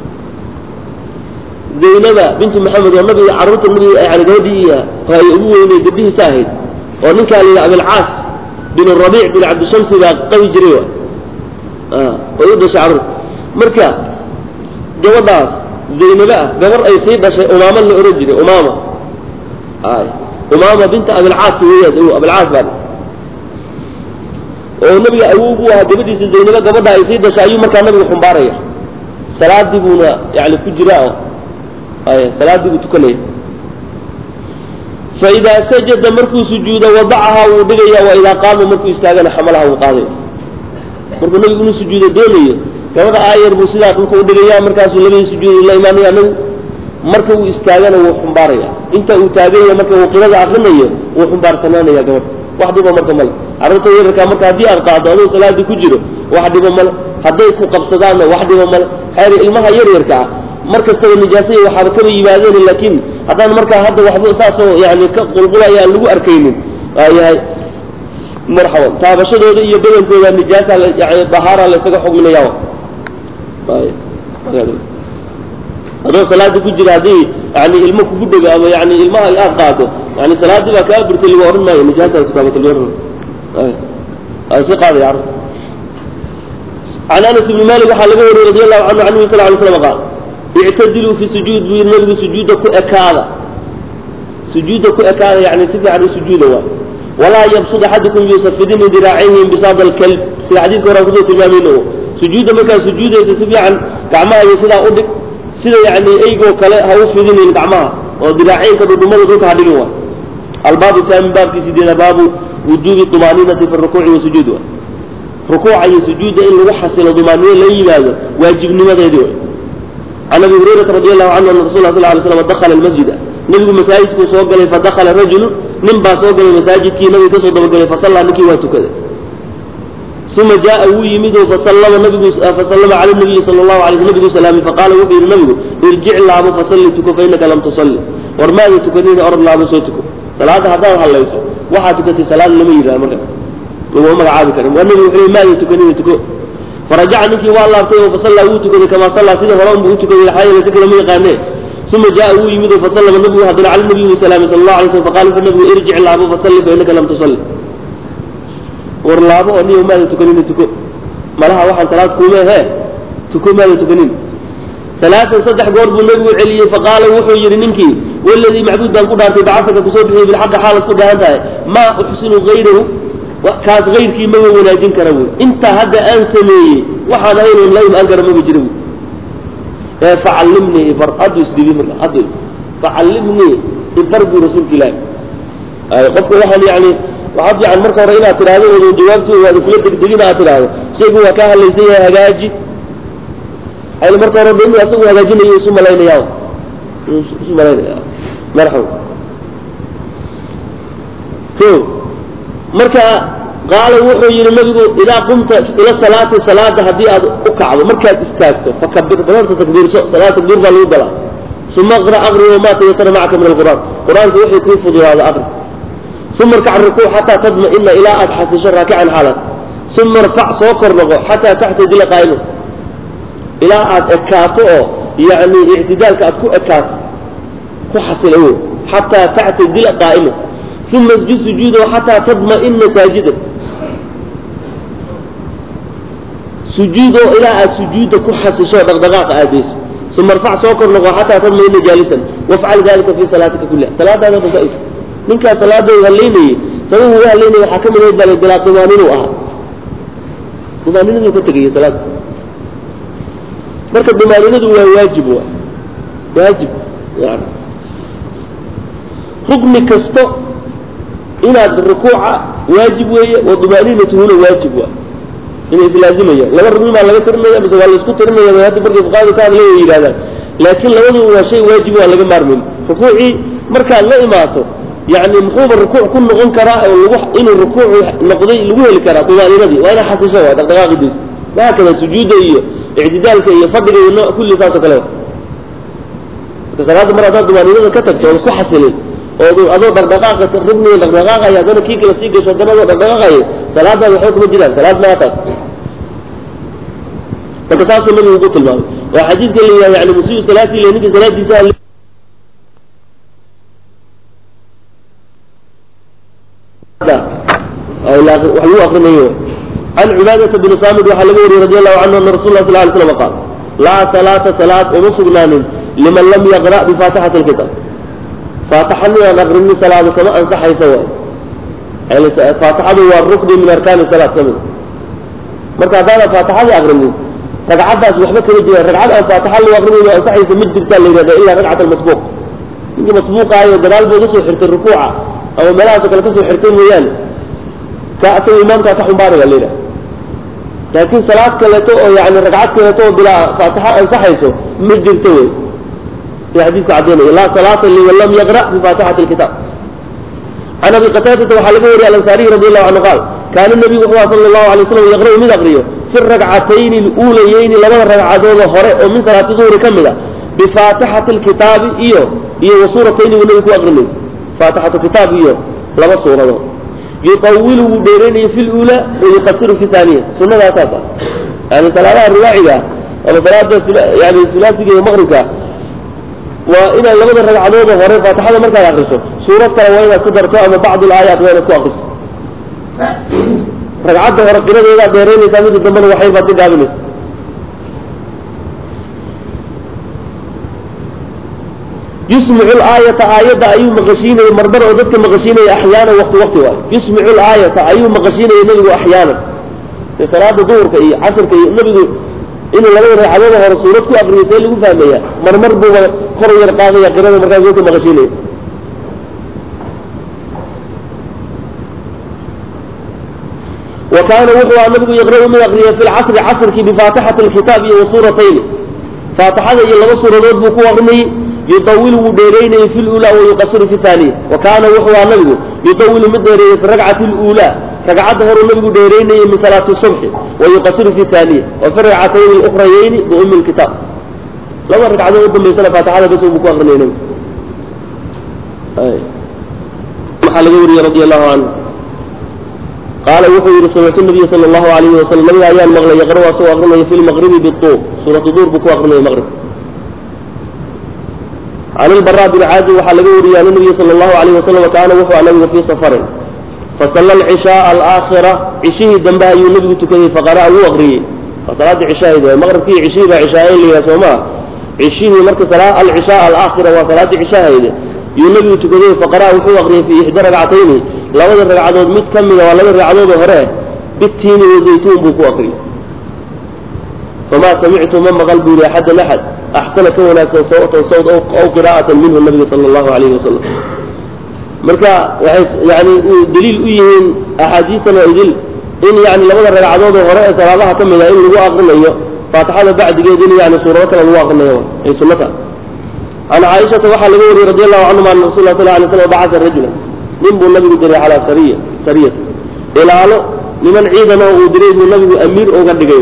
zaynaba binti maxamed oo nabiga carruurta nabiga yani gabadhii hay ugu weynay gabdhihiisa ahayd oo ninkaa la yidhaha abilcaas bin rabiic bin cabdishamsi baa qabi jiray wa way u dhashay carruurta marka gabadhaas zaynaba ah gabar ay sii dhashay umaama la ohan jiray umaama ay umaama binta abilcaas weeyaan abilcaas baa oo nabiga awow u ahaa gabadhiisa zaynaba gabadha ay sii dhashay ayuu markaa nabigu xumbaaraya salaadii buuna yani ku jira ay salaadii buu tukanaya faidaa sajada markuu sujuudo wadacahaa wuu dhigaya wa idaa qaama markuu istaagana xamalaha wuu qaadaya markuu nabigu inuu sujuudo doonayo gabadha aayar buu sidaa dhulka udhigaya markaasuu labadii sujuud la imaanaya nabigu marka uu istaagana wuu xumbaaraya inta uu taaganya marka uu qirada akrinayo wuu xumbaarsananaya gabadha wax dhibo marka male carruurta yararkaa marka haddii aad qaado aduu salaadii ku jiro wax dhibo male hadday ku qabsadaanna wax dhibo male xeer ilmaha yaryarka ah mar kastaba nijaasaya waxaaba kaba yimaadeen laakiin haddaan markaa hadda waxba saasoo yani ka qulqulaya aan lagu arkaynin waayahay marxaban taabashadooda iyo badankooda nijaasa yani dahaara la isaga xugminaya adoo salaada ku jira haddii yani ilmo kugu dhego ama yani ilmaha aad qaado yani salaadii baa kaa burtay lagu ohan maayo nijaasa kutaabata lagu ohan maayo si qaadaya carruurta can anas ibni malik waxaa laga wariyey radi allahu canhu can nabi sal lay slam qaal ictadiluu fi sujuud buu yidhi nabigu sujuudda ku ekaada sujuudda ku ekaada yani si fiican u sujuuda waa walaa yabsud axadukum yusafidina diraacayhi inbisaad alkalb sida xadiidka hore aan kusoo tilmaamayno sujuudda markaad sujuudaysa si fiican gacmaha iyo sidaa u dhig sida yani eygoo kale ha u fidinin gacmaha oo diraacaynka dhudhumada dhulka ha dhigin waa albaabu taamin baabkii sideeda baabu wujuubi طumaaninati fi rukuuci wasujuud wa rukuuca iyo sujuudda in lagu xasilo dumaanino la yimaado waajibnimadeedii way can abi hurayrata radi allahu canhu ana rasul sal lay slam dakhala almasjida nebigu masaajidkuu soo galay fadakhala rajulu nin baa soo galay masaajidkii nabigu kasoo dabagalay fasallaa ninkii waa tukaday uma jaaa wuu yimid oo fasallama nabigu fasallama cala nabiyi sala allahu alay sl nabigu salaamay faqaala wuxuu yidhi nabigu irjic laabo fasalli tuko fa innaka lam tusalli war maada tukanina orod laabo soo tuko salaadda haddaad hadlayso waxaad tukatay salaad lama yidhaha markaas laguma magacaabi karin waa nabigu wuxuu maada tukanina tuko farajaca ninkii waa laabtay oo fasallaa wuu tukaday kamaa sallaa sida hore unbuu u tukaday xaa yeele si kale ma yaqaanee uma jaaa wuu yimid oo fasallama nabigu haddana cala nabiyi wa salaamay sala allahu alay slam faqala wuxuu nabigu irjic laabo fasalli fa innaka lam tusalli war laabo oo niyo maada tukanina tuko malaha waxaan salaad kuume he tuko maada tukanin salaatan saddex goor buu nabigu celiyey faqaala wuxuu yidhi ninkii waladii macbuud baan ku dhaartay bacasaka kusoo bixiyey bilxaqi xaalad ku dhahan tahay maa uxsinu hayrahu kaas hayrkii maba wanaajin kara wy intaa hadda aan sameeyey waxaan ahayn la imaan kara maba jira wy ee facallimnii ibar haddu isdhibi marka haddu facallimnii ibar buu rasuulka ilaahi qofka waxaan yani waxaa fiican marka hore inaad tidhahdo oo jawaabti waad kula degdegin aad tidhahdo shaygu waa kaa hadlaysan yahay hagaaji ayna marka hore dhin asagu hagaajinayo isu malaynaya isu malaynaya marxaba o marka qaala wuxuu yidhi nabigu idaa qumta ila salaati salaada haddii aad u kacdo markaad istaagto fakabir badarta takbiirso salaad takbiir baa lagu galaa uma aqra aqri wamaa tayasara macaka min alqur'aan qur-aanka wixii kuu fududaada aqri uma irkac rukuuc xataa tadma'ina ilaa aad xasisho raakican xaalad uma irfac soo kor noqo xataa taxtadila qaa'ima ilaa aad ekaato oo yacni ictidaalka aad ku ekaato ku xasila wo xataa tactadila qaa'ima uma isjud sujuudo xataa tadma'ina saajidan sujuudoo ilaa aad sujuudda ku xasisho dhaqdhaqaaqa aadayso uma irfac soo kor noqo xataa tadma'ina jaalisan wafcal dalika fi salaatika kulliha salaadaada dhan ka ninkaas salaadooda halaynayey sababu uga halaynaya waxaa ka mid ahayd baa bilaa dumaaninuu ahaa dumaaninaduu ka tegaya salaada marka dumaaninadu waa waajib wa waajib yani rukni kasto inaad rukuuca waajib weeye wa dumaaninatuhuna waajib waa inay islaazimayaan laba rugni baa laga tirinaya mise waa laisku tirinaya bay hadda markay fuqaadu ka hadlay way yidhahdaan laakiin labadu waa shay waajib waa laga maarmayn rukuucii markaad la imaato yani muxuuba rukuuc ku noqon karaa oo lagu inuu rukuucu noqday lagu heli karaa dumaaninadii waa inaa xasisho waa dhaqdhaqaaqidiisa wahaakada sujuudda iyo ictidaalka iyo fadhiga iyo no kulli saasoo kale marka salaada mar haddaad dumaaninada ka tagto ood ku xasilin ood adoo dhaqdhaqaaqa rugniga dhaqdhaqaaqaya haddana kii kala sii gasho haddana adoo dhaqdhaqaaqaya salaadaada waxba kuma jiraan salaad maa taas marka saasuu nabigu ugu tilmaamay waa xadiidka la yidhahda yani musiiu salaatii le ninka salaadiisa wax lagu akrinayo can cibaadata bni saamid waxaa laga wariyey radi allahu canhu ana rasul lah sal ly slam qaal laa salaata salaad uma sugnaanin liman lam yaqra' bifaatixati alkitaab faatixadii aan akrinin salaada kama ansaxaysa waay faatixadu waa rukni min arkaani salaad ka mid marka haddaana faatixadii akrinin ragcaddaas waxba kama jiraan ragcad aan faatixa lagu akrinayn ansaxaysa ma jirtaa la yidhahda ilaa ragcat almasbuuq ninkii masbuuqaayo gadaal buu kasoo xirtay rukuuca ama meelahaasoo kale kasoo xirtay mooyaane ka asaga imaamkaa ka xumbaari baa la yidhaha laakiin salaad kaleeto oo yani ragcad kaleeto oo bilaa faatixa ansaxayso ma jirto wey sida xadiidku caddaynaya laa salaata liman lam yaqra' bifaatixati alkitaab can abi qataadata waxaa laga wariyay alansaariyi radi allahu canhu qaal kaana nabigu wuxuu aha sala allahu alay slam yaqra'u mid aqriyo fi ragcatayni aluulayeyni labada ragcadooda hore oo min salaati duhri ka mid a bifaatixati alkitaabi iyo iyo wa suuratayni buu nabigu ku aqrinay faatixatu kitaab iyo laba suuradood yuطawilu wuu dheeraynaya fi lula wayuqasiru fi haaniya sunadaasaas ah yani salaadaha riwaaciga ama salaada yani sulaasiga iyo maqribka waa inaad labada ragcadooda hore faatixada markaad akriso suurad kale waa inaad ku darto ama bacd alaayaat waa inaad ku akriso ragcadda hore qiradeedaad dheeraynaysaa mida dambena waxyar baad ka gaabinaysa yusmicu laayata aayadda ayuu maqashiinayay marmar oo dadka maqashiinaya axyaana wakti wakti waay yusmicu laayata ayuu maqashiinayay nebigu axyaana salaada duhurka iyo casirka iyo nebigu inuu labada ragcadooda hore suurad ku akriyo see lagu fahmaya marmar buuba kor yar qaadaya qirada markaas dadka maqashiinaya wa kaana wuxuu aha nabigu yaqra'u mid akriya fi lcasri casrkii bifaatixati alkitaab iyo wa suuratayni faatixada iyo laba suuradood buu ku akrinayey yuطawilu wuu dheeraynayey fi lula wayuqasiru fi haaniya wa kaana wuxuu aha nabigu yuطawilu mid dheereeyey fi ragcati lula ragcadda horuu nabigu dheeraynayey min salaati subxi wayuqasiru fi haaniya wa fi ragcatayni اlukhrayayni biumi lkitaab laba ragcadood u dambaysana faatixada bas buu ku akrinayay nabigu waxaa laga wariyey radi allahu canhu qaala wuxuu yihi samictu nabiya sala allahu alayhi wasalam nabiga ayaan maqlay yaqra' asagoo akrinaya fi lmaqribi bituur suuratu duur buu ku akrinaya maqrib can ilbaraa bni caazib waxaa laga wariyey an nabiya sala allahu alayh wasalam kaana wuxuu nabigu fii safarin fasalla alcishaaa alaakhira cishihii dambe ayuu nebigu tukaday faqara'a wuu akriyey waa salaaddii cishaahid waay maqribkii cishihii baa cishaayen la yidhaha soo maa cishihii marka alcishaa alaakhira waa salaaddii cishahayde yuu nebigu tukaday faqara'a wuxuu akriyey fii ixda ragcatayni labada ragcadood mid ka mida waa labada ragcadood hore bitiini wazaytuun buu ku akriyey famaa samictu ma maqal buu yihi axadan axad axsana ka wanaagsan sawtan sawd aw qiraa'atan minhu nabiga sala allahu alayhi wasalam marka waxay yani daliil u yihiin axaadiistan waa idil in yani labada ragcadood oo hore ee salaadaha ka mid a in lagu akrinayo faatixada bacdigeed in yani suurado kale lagu akrinayo ay sunnata can caaishata waxaa laga wariyey radi allahu canhuma ana rasul lah sal lay slam bacasa rajula nin buu nabigu diray calaa sariya sariyata ilaalo niman ciidan oo uu diray buu nabigu amiir uga dhigay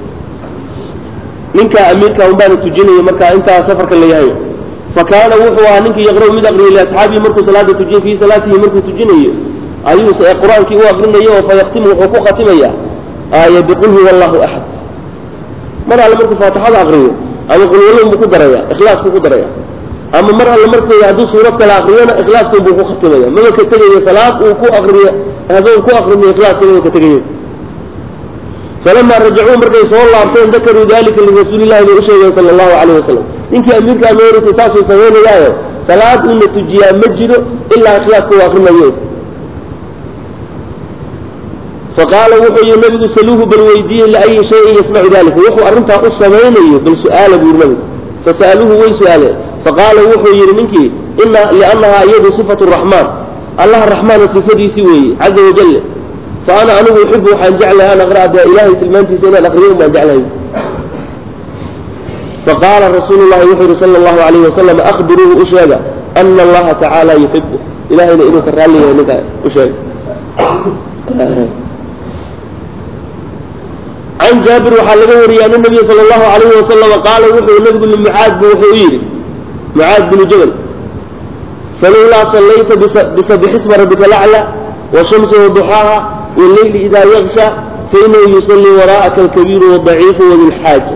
ninkaa amiirka unbaana tujinaya markaa intaa safarka la yahay fa kaana wuxuu ahaa ninkii yaqra'u mid aqriyay liasxaabihi markuu salaada tujiyo fii salaatihi markuu tujinayo ayuu qur-aankii u aqrinayo oo fayaktimu wuxuu ku khatimaya aaya biqul huwa allahu axad mar alle markuu faatixada aqriyo ama qulwalon buu ku daraya ikhlaaskuu ku daraya ama mar alle markuu hadduu suurad kale akriyona ikhlaaskun buu ku khatimaya maba ka tegayo salaad uu ku akriyo hadduu ku akrinayo ikhlaaska maba ka tegayo falama rajacuu markay soo laabteen dakaruu dalika lirasuulillahi bay u sheegeen sala allahu calayh wasalam ninkii amiirka ameerika saasuu samaynayaayo salaad uuna tujiyaa ma jiro ilaa ikhlaaska uu akrinayo faqaala wuxuu yihi nabigu saluuhu bal weydiiyey liayi shayin yasmacu dalika wuxuu arrintaa u samaynayo bal su-aala buu yiri nabigu fasa'aluuhu way su-aaleen faqaala wuxuu yidhi ninkii ina liannahaa iyadu sifatu raxmaan allaha raxmaana sifadiisii weeye caza wajale fa ana anigu uxibu waxaan jeclahay an aqra'a dee ilaahay tilmaantiisa inaan aqriyo baan jeclahay faqaala rasuulu llahi wuxuu yihi sala allahu alayhi wasalam akhbiruuhu u sheega ana allaha tacaala yuxibu ilahayna inuu ka raalli yahay ninkaa u sheega can jaabir waxaa laga wariyey ana nabiya sala allahu alayhi wasalama qaala wuxuu nabigu limucaad bu wuxuu u yidhi mucaad binu jabal falowlaa sallayta bisabixisma rabbika lacla washamsi waduxaaha walleyli idaa yaksha fainahu yusallii waraa'aka alkabiiru wadaciifu wadulxaaja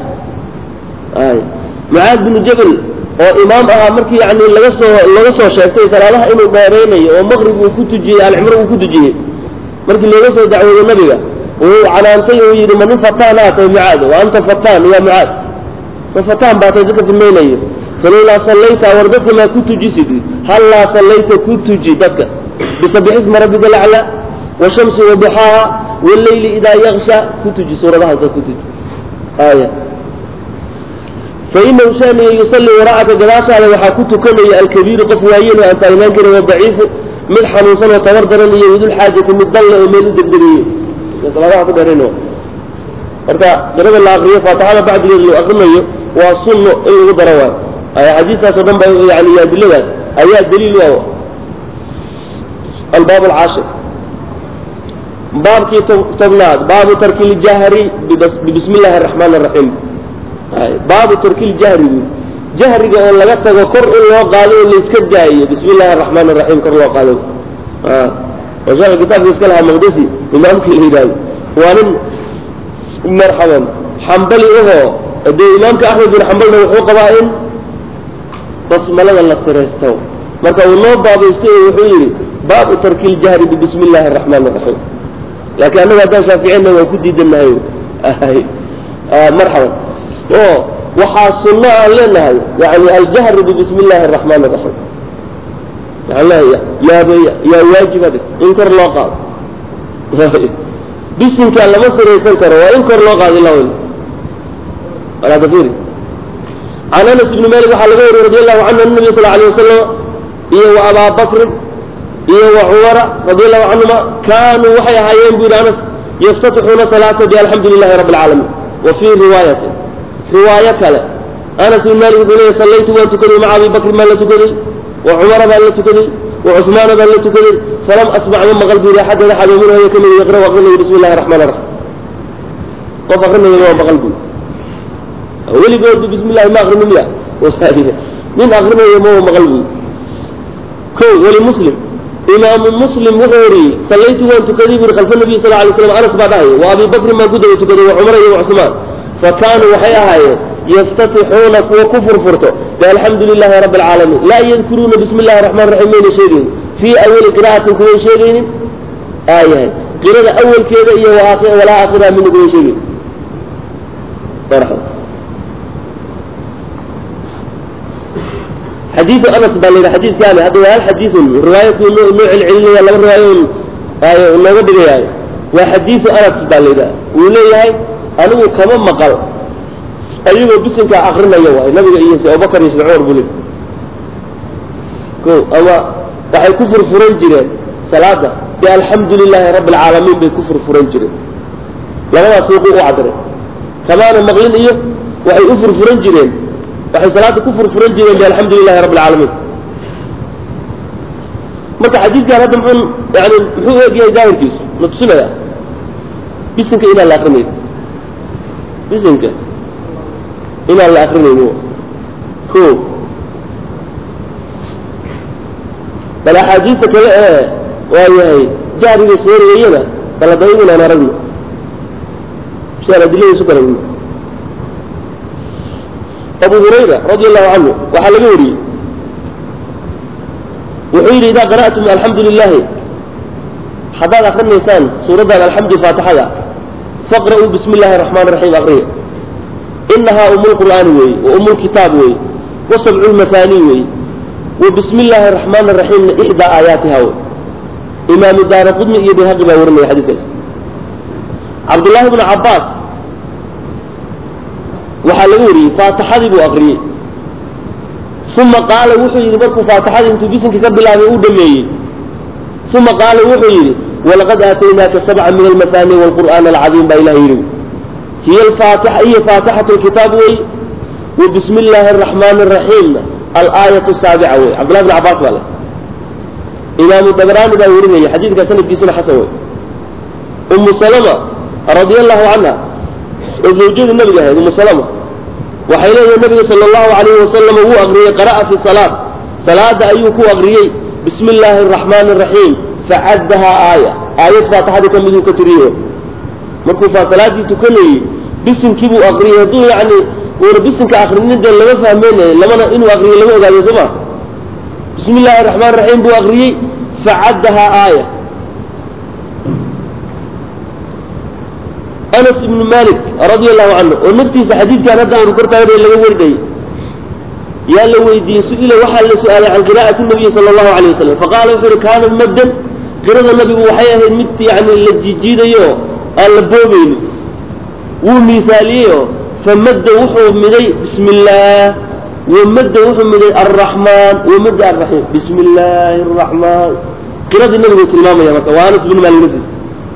mucaad binu jabal oo imaam ahaa markii yani laga soo laga soo sheegtay salaadaha inuu dheeraynayo oo maqrib uu ku tujiyey alcimro uu ku tujiyey markii looga soo dacwooday nabiga wuu canaantay uu yidhi ma nin fataan aa tahay mucaad wa anta fataan ya mucaad ma fataan baa tahay dadka fidmaynayo falowlaa sallayta war dadka maa ku tujisid hallaa sallayta ku tuji dadka bisabixisma rabbika lacla washamsi waduxaaha walleyli idaa yaksha ku tuji suuradahaasa ku tuji aya fainahu shaniga yusallii waraa'aka gadaashaada waxaa ku tukanaya alkabiiru qof waayen oo aan taagnaan karin wadaciifu mid xanuunsan oo tabar daran iyo wadulxaajati mid dalle oo meel u degdegiyey salaadaha ku dheerayn marka qirada la akriyo faatixada bacdigeed loo akrinayo waa sunno in lagu daro waayo aya xadiistaas oo dhan ba yani adiladaas ayaa daliil u ah albaab alcaashir baabkii tobnaad baabu tarki ljahri bibismi illaahi araxmaan araxiim baabu tarki ljahri bu jahriga oo laga tago kor in loo qaado oo layska daayo bismi illahi araxmaan araxiim kor loo qaado oo sheekha kitaabka iska lahaa maqdisi imaamkii la yidhahdo waa nin marxaban xambali ahoo dee imaamka axmed bin xambalna wuxuu qabaa in basmalada la siraysto marka uu noo baabaystay oo wuxuu yidhi baabu tarki ljahri bibismi illahi araxmaan araxiim laakiin annaga haddaan shaaficina waan ku diidanahay marxaban oo waxaa sunno aan leenahay yani aljahru bibismi illahi araxmaan araxiim waxaan leeya yaaba yaa waajiba dhig in kor loo qaado bisinkaa lama siraysan karo waa in kor loo qaado ilaa weli walaa kafiri can anas ibni malik waxaa laga wariyey radi allahu canhu an nabiy sal alay wasalam iyo wa abaa bakrin iyo wa cumara radi allahu canhuma kaanuu waxay ahaayeen bu yidhi anas yaftatixuuna salaata bialxamdu lilahi rabbi alcaalamiin wa fii riwaayatin riwaayo kale anas ibn malik wuxuu leeyay sallaytu waan tukaday maca abi bakrin baan la tukaday wa cumara baan la tukaday wa cusmaana baan la tukaday falam asmac ma maqal bu yidhi axadan axad oo minhu ka mid yaqra aqrinayo bismi illahi raxmaan raxiim qof aqrinayo waa maqal bu weligood bismi illahi ma aqrinin miya nin aqrinayo ma maqal bu ko weli muslim imaamu muslim wuxuu wariyey sallaytu waan tukaday bu yidhi khalfa nabiy sal alay slam anas baa dhahaya wa abi bakrin baan ku daba tukaday wa cumara iyo wa cusmaan fa kaanuu waxay ahaayeen yaftatixuuna kuwa ku furfurto bialxamdu lilahi rabbi alcaalamiin laa yadkuruuna bismi illahi raxmaan raxiim mayna sheegaynin fii awali qira'atin kuway sheegaynin aayahay qirada awalkeeda iyo walaa aakhiraha midna kuway sheegaynin xadiiu anas baa layidhi xadiiskaani hadda waa hal xadiiun riwaayadku noo celcelinaya laba riwaayo ay nooga dhigayaayo waa xadiiu anas baa layidhaha wuu leeyahay anigu kama maqal ayagoo bisinkaa akrinaya waay nabiga iyo abubakar iyo sida cumar buu leey ko ama waxay ku furfuran jireen salaada bi alxamdu lilaahi rabbi alcaalamiin bay ku furfuran jireen labadaas suuqu u cadray kamaana maqlin iyo waxay u furfuran jireen waxay salaada ku furfuran jireen bi alxamdu lilahi rabbi alcaalamiin marka xadiidkan hadda muxuu yani muxuu eegyahay daahirkiisu la tusinaya bisinka inaan la akrinayn bisinka inaan la akrinayn ko bal axaadiista kale ee waayahay jahriga sooreeyana bala dayb inaan aragno si aan adiladiisu garagno abu hurayra radi allahu canhu waxaa laga wariyey wuxuu yidhi idaa qara'tum alxamdu lilahi haddaad akrinaysaan suuraddan alxamdu faatixada faqra'uu bismi illahi araxmaan raxiim akriya inahaa umu lqur'aani weeye wa umu lkitaab weeye wa sabcu lmafaanii weeye wa bismi illaahi araxmaan araxiimna ixdaa aayaatiha wey imaamu daara qudni iyo bayhaqi baa warinaya xadiidkaas cabdullaahi bnu cabbaas waxaa laga wariyey faatixadii buu akriyey uma qaala wuxuu yidhi markuu faatixadii intuu bisinka ka bilaabay uu dhameeyey uma qaala wuxuu yidhi walaqad aataynaaka sabca min almafaani waalqur'aan alcadiim baa ilaha yidhi hiy alfaatixa iyo faatixatu lkitaab wey wa bismi illaahi araxmaani araxiimna alaayatu saabica wey cabdullahi bn cabbaas baa le imaamu dabraani baa warinaya xadiidka sanadkiisuna xasan wey umu salama radia allahu canha oo zawjadii nabiga ahayd umu salama waxay leedahay nabiga sala allahu alayhi wasalam wuu akriyey qara'a fi salaad salaada ayuu ku akriyey bismi illaahi araxmaani araxiim facaddahaa aaya aayad faatixadii ka miduu ka tiriye markuu faa salaadii tukanayey bisinkii buu akriyey hadduu yacni uuna bisinka akrinin dee lama fahmeynayo lamana inuu akriyo lama ogaayo soo ma bismi illaahi araxmaan raxiim buu akriyey facaddahaa aaya anas ibnu malik radia allahu canhu oo naftiisa xadiidkan hadda aanu kortaagana laga warinayay yaa la weydiiyey su-ila waxaa la su-aalay can qira'ati nabiyi sala allahu alayh wasalam faqaala wuxuu yihi kaanat maddan qirada nabigu waxay ahayd mid yani la jijiidayo aan la boobaynin wuu miisaaliyeyoo famadda wuxuu miday bismi illaah wamadda wuxuu miday alraxmaan wamadda alraxiim bismi illaahi araxmaan qiradii nabigu tilmaamaya marka waa anas bin malik naftiisa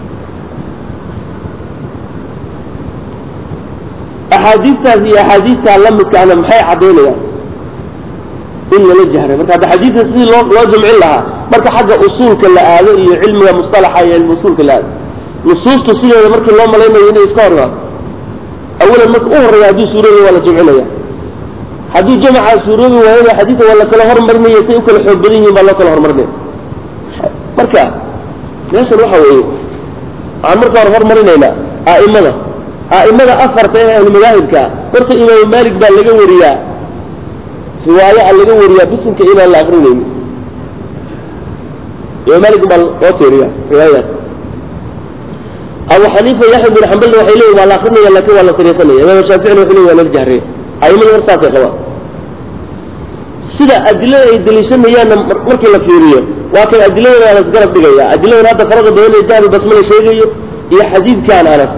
axaadiistaas iyo axaadiistaa la midkaana maxay caddaynayaan in lala jahray marka hadda xadiidka sidii loo loo jamcin lahaa marka xagga usuulka la aado iyo cilmiga mustalaxa iyo cilmi usuulka la aado nusuustu sideeda markii loo malaynayo inay iska hor imaado awalan marka u horreeya hadduu suuroobi waa la jamcinaya haddii jamacaa suuroobi waayana xadiidka waa la kala hormarinaya say u kala xoog badan yihiin baa loo kala hormarinaya marka meeshan waxa weeye waxaan marka hore hormarinaynaa a'imada a'imada afarta ee ahlumadaahibka horta imaamu maalik baa laga wariyaa riwaayo a laga wariyaa bisinka inaan la akrinayni imaam maalik baa loo tiiriya riwaayadaas abu xaniifa yaxya bin xambalna waxay leeyihin waa la akrinaya lakin waa la sariisanaya imaam shaaficina wuxuu leeyi waa lala jahriya a'imada hor saasay qabaan sida adilada ay deliishanayaanna markii la fiiriyo waa kay adiladana waa lasgarab dhigaya adiladan hadda farada badan ee jahri basmala sheegayo iyo xadiidkan anas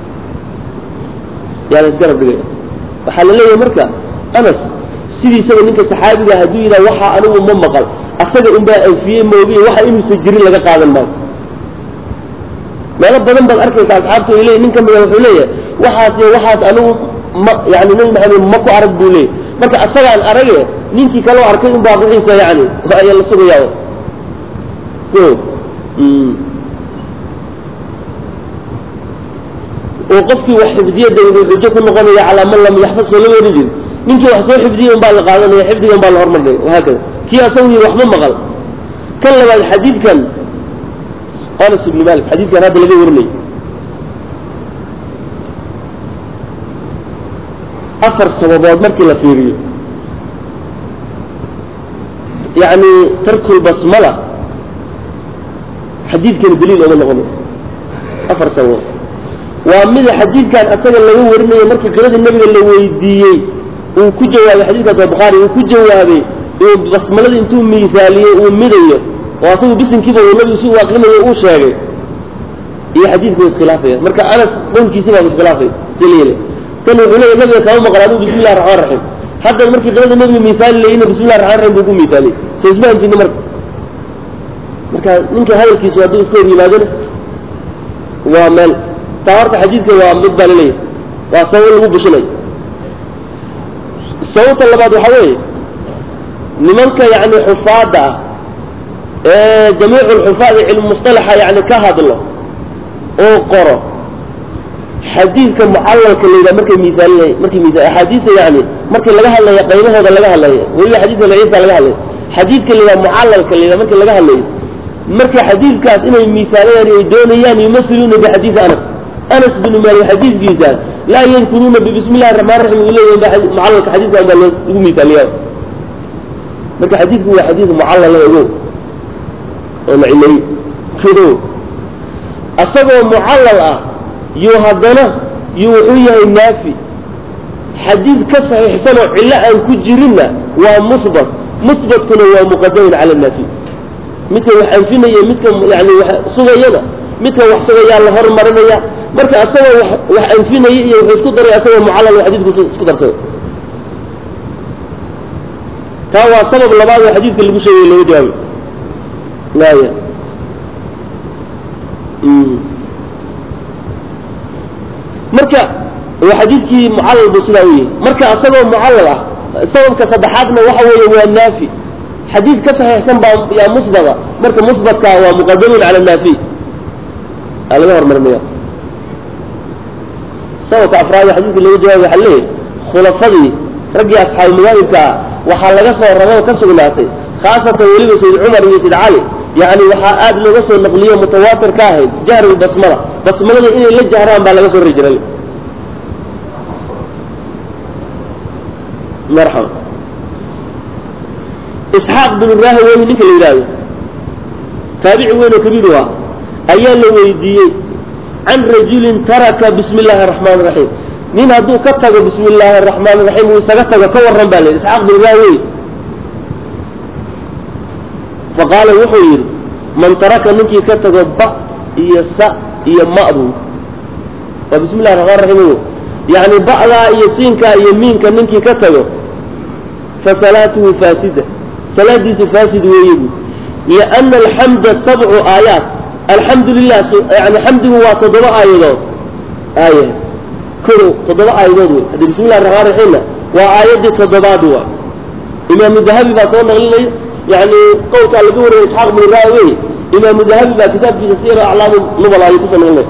yaa la isgarab dhigaya waxaa la leeyahay marka anas sidiisaba ninka saxaabiga hadduu yidhaha waxa anigu ma maqal asaga unbaa anfiyey moogiye waxa inuusan jirin laga qaadan maayo meelo badan baad arkaysa asxaabta ay leeyihin nin ka mida wuxuu leeyahay waxaas iyo waxaas anigu ma yani nabi maxamed ma ku arag buu leeyahy marka asagaan arage ninkii kaloo arkay unbaa wixiisa yani ayaa la sugayaa o oo qofkii wax xifdiya dawda xujo ku noqonaya calaa man lam yaxfad soo lama ohan jiri ninkii wax soo xifdiyey unbaa la qaadanaya xifdigan baa la hormarinaya wahaakada kii asagu yiri wax ma maqal kan labaad xadiidkan anas ibn malik xadiidkan hadda laga warinay afar sababood markii la fiiriyo yani tarkul basmala xadiidkani daliil ooma noqonayo afar sababood waa mida xadiidkan asaga laga warinayo markii qiradii nabiga la weydiiyey uu ku jawaabay xadiidkaas waa bukhaari uu ku jawaabay uu basmaladii intuu miisaaliyey uu midayo oo asagu bisinkiiba uu nabigu si uu akrinayo uu sheegay iyo xadiidku iskhilaafaya marka anas qowlkiisi baa iskhilaafay si la yele kan wuxuu leeyahy nabiga kama maqal aduu bismi illahi raxmaan raxiim haddan markii qirada nabiga miisaali layina bismi illahi raxmaan raxiim buu ku miisaaliyey soo isma hanjini marka marka ninka hadalkiisu hadduu iska hor yimaadona waa meel taa horta xadiidka waa mid baa laleeyahay waa sabab lagu bushinayo sababta labaad waxaa weeye nimanka yani xufaadda ah ee jamiicu lxufaad cilmu mustalaxa yani ka hadlo oo qoro xadiidka mucalalka la yidhaha markay miisaalinay markay miisa axaadiista yani markii laga hadlaya qaybahooda laga hadlaya weliba xadiidka daciifka laga hadlaya xadiidka la yidhaha mucalalka la yidhaha markii laga hadlayo marka xadiidkaas inay miisaalayaan ay doonayaan yumasiluuna bixadiidi anas anas binu maalik xadiidkiisa laa yadkuruuna bismi illahi raxmaan raxiim uu leeyahay mucalalka xadiidkan baa lagu miisaaliyaa marka xadiidku waa xadiid mucallala ogo oo la cileeyey fido asagoo mucallal ah yuu haddana yuu wuxuu yahay naafi xadiid ka saxiixsan oo cillo aan ku jirinna waa musbat musbatkuna waa muqadamun cala naafi midka wax anfinaya midka yani wax sugayana midka wax sugayaa la hormarinaya marka asagoo wax wax anfinaya iyo wuxuu isku daray asagoo mucallal oo xadiidku isku darsado taa waa sabab labaad oo xadiidka lagu sheegay looga jawaabay laya marka waa xadiidkii mucallal buu sidaa u yahay marka asagoo mucallal ah sababka saddexaadna waxa weeye waa naafi xadiid ka saxiixsan baa yaa musbada marka musbatka waa muqadamun cala naafi aa laga hormarinaya sababka afraad ee xadiidka looga jawaabay waxaa leeyahay khulafadii raggii asxaabu madaahibka ah waxaa laga soo rabo oo ka sugnaatay khaasatan weliba sayd cumar iyo sayd cali yani waxaa aad looga soo naqliyo mutawaatir ka ahayd jahri basmala basmalada inay la jahraan baa laga soo ri jiray marxaba isxaaq binu rahawey ninka la yidhaahdo taabici weyn oo kabiir u ah ayaa la weydiiyey can rajulin taraka bismi illaahi araxmaan iraxiim nin hadduu ka tago bismi illaahi araxmaan iraxiim uu isaga tago ka warran baa la yidhi isxaaq binu rahawey faqaala wuxuu yidhi man taraka ninkii ka tago ba iyo sa iyo ma'du waa bismi illahi raxmaan raxiim yani ba'daa iyo siinkaa iyo miinka ninkii ka tago fa salaatuhu faasida salaadiisu faasid weeye bu lianna alxamda sabcu aayaat alxamdu lilah yani xamdigu waa toddoba aayadood aaya kow toddoba aayadood wey haddii bismi illahi raxmaan raxiimna waa aayaddii toddobaad wa imaamu dahabi baa soo naqlinaya yani qowlkaa laga wariyay isxaaq binu raawey imaamu dahabi baa kitaabkiisa siyar aclaamu nubal ayuu kusoo naqlinaya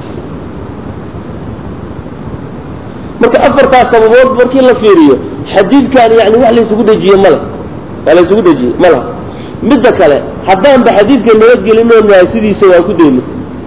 marka afartaas sababood markii la fiiriyo xadiidkan yani wax laysugu dejiye male waa laysugu dejiye ma laha midda kale haddaanba xadiidka nabadgelinoo nahay sidiisa waan ku dayno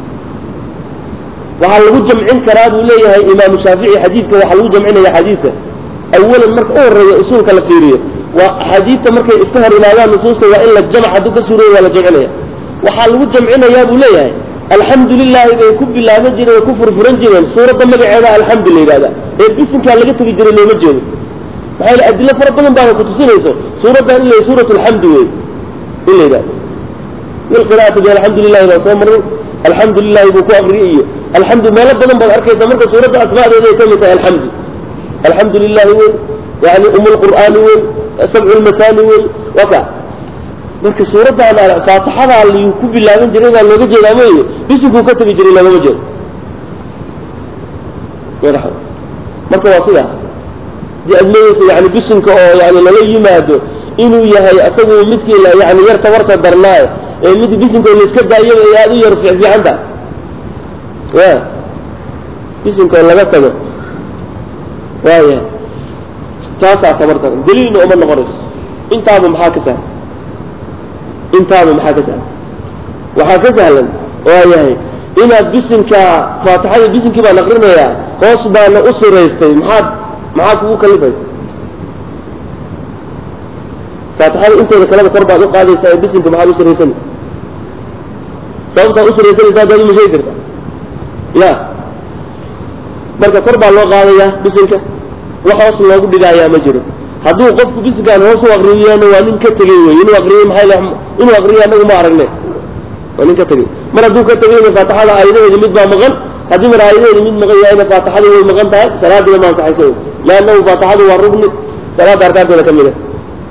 waxaa lagu jamcin karaa buu leeyahay imaamu shaafici xadiidka waxaa lagu jamcinaya xadiidka awalan marka u horeeya usuulka la fiiriyo waa axaadiidta markay iska hor imaadaan nusuusta waa in la jamc hadduu ka suurooyo waa la jamcinaya waxaa lagu jamcinayaa buu leeyahay alxamdu lilaahi bay ku bilaaban jireen oo ku furfuran jireen suuradda magaceeda alxamdu la yidhahda ee bisinkaa laga tegi jiray looma jeedo maxaa yele adilo fara badan baana kutusinayso suuraddan in la suurat alxamdi wey in la yidhahdo bilqiraati bi alxamdu lilahi baa soo marin alxamdu lilahi buu ku akriyay iyo alxamdu meelo badan baad arkaysa marka suuradda asmaadeeda ay ka mid tahay alxamdu alxamdu lilahi wey yani um lqur'aani wey sabcu lmatani wey waka marka suuraddan faatixadaa liyu ku bilaaban jiray baa looga jeedaa mooye bisinkuu ka tegi jiray loogama jeedo marka waa sidaa dii aad leeyeysa yani bisinka oo yani lala yimaado inuu yahay asagu midkii yani yar tabarta darnaaye ee mid bisinka laiska daayo ay aada u yar fiicfiicanta ya bisinkoo laga tago waaya taasaa tabar daran daliilna uma noqonayso intaaba maxaa ka sahlan intaaba maxaa ka sahlan waxaa ka sahlan waa yahay inaad bisinka faatixada bisinkii baan akrinayaa hoos baana u siraystay maxaad maxaa kugu kalifaysa faatixada inteeda kaleba kor baad u qaadaysaa ee bisinka maxaad u siraysan sababtaad u siraysanaysa haddaad uma sheegi karta ya marka kor baa loo qaadayaa bisinka wax hoos loogu dhigaayaa ma jiro hadduu qofku bisinkaan hoos u akriyana waa nin ka tegey wey inuu akriyey maxay inuu akriyo anagu ma aragne waa nin ka tegey mar hadduu ka tegeyna faatixada aayadaheedi mid baa maqan haddii mar aayadaheedi mid maqan yahayna faatixadu way maqan tahay salaadina ma ansaxaysa wey leannahu faatixadu waa rugni salaada arkaanteeda ka mid a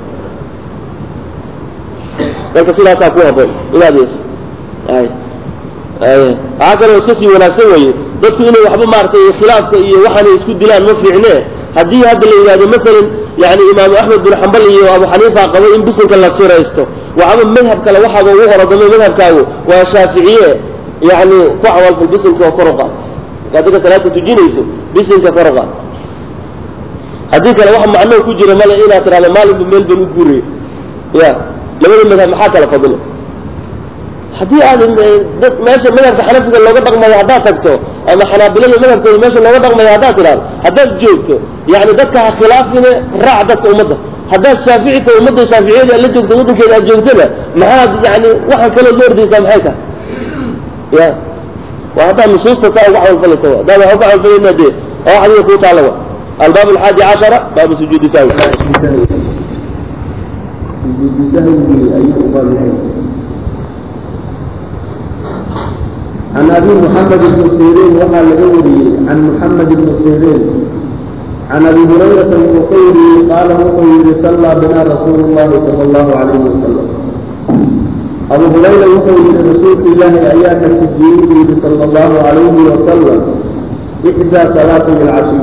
marka sidaasaa ku haboon inaad yeesho ay ay waxaa kaloo iska sii wanaagsan weye dadku inay waxba maaragtay khilaafka iyo waxaanay isku dilaan ma fiicne haddii hadda la yidhahdo masalan yani imaamu axmed bin xambal iyo abu xaniifa qabo in bisinka la siraysto waxaba madhab kale waxaaba ugu horodamay madhabkaagu waa shaaficiye yani ku camalfal bisinka oo kor u qaad marka adiga salaada tujinayso bisinka kor u qaad haddii kale wax macnoo ku jira male inaad tidhahdo maalinba meel ban u guuraya ya labada madhab maxaa kala fadilo haddii aad dad meesha madhabka xanafiga looga dhaqmayo haddaad tagto ama xanaabilada madhabkooda meesha looga dhaqmayo haddaad tidhahdo haddaad joogto yani dadka ha khilaafine raac dadka ummadda haddaad shaaficita ummadda shaaficiyada aad la joogto waddankeeda aad joogtana maxaad yani waxaan kaloo la ordaysaa maxay tahay ya waa haddaad nusuusta saa uga camalfalaysa wa haddaad wax uga camalfalayna dee oo wax adiga kuu taala wa albaab alxaadi cashara baabu sujuudi sahwi sujuudu sahwigii ayuu u baab yahay can abi muxamed ibni siriin waxaa laga wariyey can muxamed ibni siriin can abi hurayrata wuxuu ka wariyey qaala wuxuu yihi sallaa bina rasuulu llahi sala allahu calayhi wasalam abu hurayra wuxuu yihi rasuulka ilaahi ayaa ka tujiyey buu yihi sala allahu calayhi wasalam ixdaa salaati alcashiy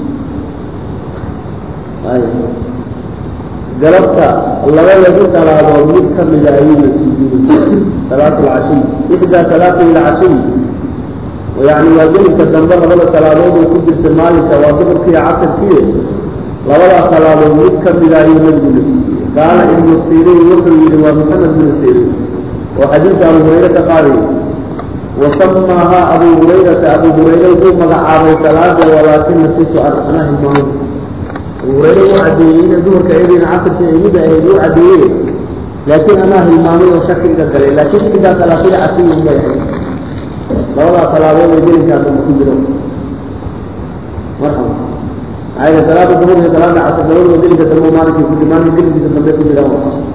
galabta labadagi salaadood mid ka mida ayuuna sujuuday salaat alcashiy ixdaa salaati alcashiy yani waa gelinka dambe labada salaadood oo ku jirta maalinka waa duhurkiiyo casirkiiyo labadaa salaadood mid ka mida ayuu nabigu la sujuuday qaala ibnu siriin wuxuu yihi waa maxamed bnu siriin oo xadiidka abu hurayre ka qaadayay wasamaahaa abu hurayrata abu hurayre wuxuu magacaabay salaada walaakina situ an anaa hilmaamay abu hurayre uu cadeeyey ina duhurka iyadiina casirka imida ahayd uu cadeeye laakiin anaa hilmaamay oo shaki iga galay laakiin xigaa salaatida casiyi bay ahayd labadaa salaadood ee gelinkaa dambe ku jiro marxaba maxaa salaada duhur iyo salaada casir labadaba gelinka dambe maalinkii ku maalin gelinkiisa dambe ku jira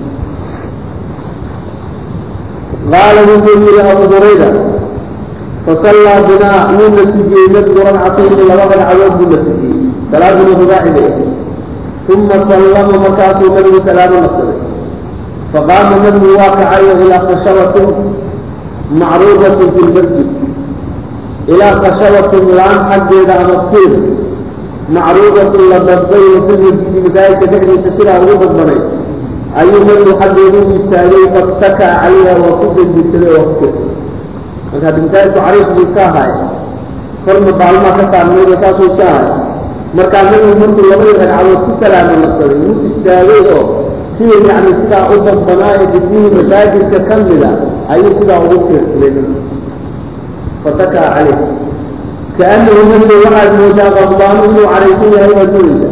qaala wuxuu yihi abu hurayra fasallaa binaa wuu na tujiyey nabigu ragcatayni laba ragcadood buu na tujiyey salaaduna rubaaci bay ahayd uma sallama markaasuu nabigu salaamo naqsaday faqaama nabigu waa kacayo ilaa khashabatin macruudatin fi lmasjid ilaa khashabatin laan xaggeeda ama tiir macruudatin la dadbay oo fi masjidi masaajidka dhexdiisa sidaa ugu dadbanay ayuu nabigu xaggeedu u istaagay fattakaa calayha waa ku dejirsaday waa ku tirtay marka haddi masaajidku cariif buu iska ahaay korna baalmaa ka saarnaydo saasuu iska ahay markaa nabigu markuu labadii ragcadood ku salaamo naqsaday wuu istaagay oo sidii yani sidaa u dadbanaa ee dhismihii masaajidka ka mida ayuu sidaa ugu tiirsaday fatakaa caleyh kaanahu nabiga waxaad moodaa qadbaanu inuu caraysan yahay waad moodaysa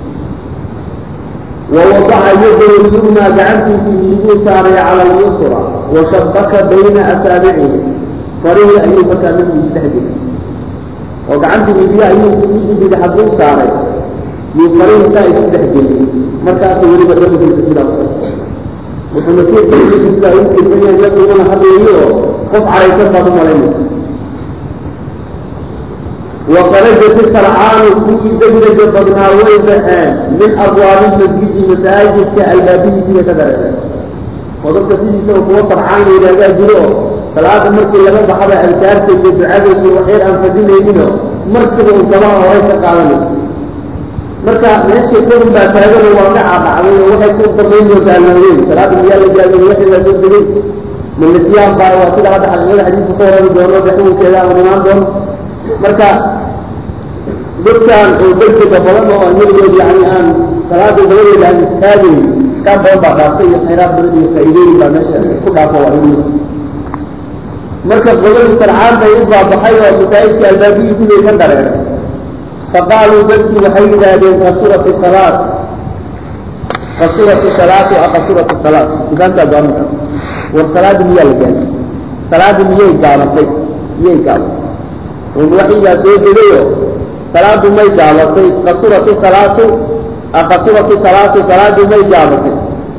wawadaca yadahu lyumna gacantiisii midiguu saaray cala alyusra washabaka bayna asaabicihi farihii ayuu markaa nabigu isdhexgelay oo gacantii midiga ayuu midii bidixaduu saaray yuu farihii saa isu dhexgeliyey markaasuu weliba dhabigiisa sidaa u wuxuuna tiirkiisa sidaa ugu tirsan yahay nabiguna hadleeyo oo qof caraysan baad u malaynaysa وخرجت الفرعان كل دجرج بدنا ويبهان من أبواب المسجد مساجد كالبابي في كدرجة وضبط سيدي سوى قوة فرعان إلى ذا جلوه ثلاثة مركز لما بحض أذكار في الدعاء في وحير أنفسين يمينه مركز وصلاة وليس قالوا marka meesha kadib baa taagan waa ka caaqacday oo waxay ku dambayn doontaa laween salaada miyaa la gaabiyey wixii la soo degay milisiyaan baa waa sida hadda xaqiiqada xadiidka ka warami doono daxwinkeeda ama imaan doono marka dadkan oo degdega badan oo aan weligood yani aan salaada dabadeeda aan istaagayn iskaan badan baa dhaaftay iyo khayraad badan iyo faa'iidooyin baa meesha ku dhaafo waa ilmi marka qodadii sarcaan bay u baabaxay oo masaajidka albaabihiisu bay ka dareeray faqaaluu dadkii waxay yidhaahdeen qasurat salaat qasurat salaatu aqasurat salaat dukaantaa gaaminka war salaadii miyaa la gaabay salaadii miyay gaabatay miyay gaabatay un waxyigaa soo degayo salaadu may gaabatay qasurati salaatu aqasurati salaatu salaadu may gaabatay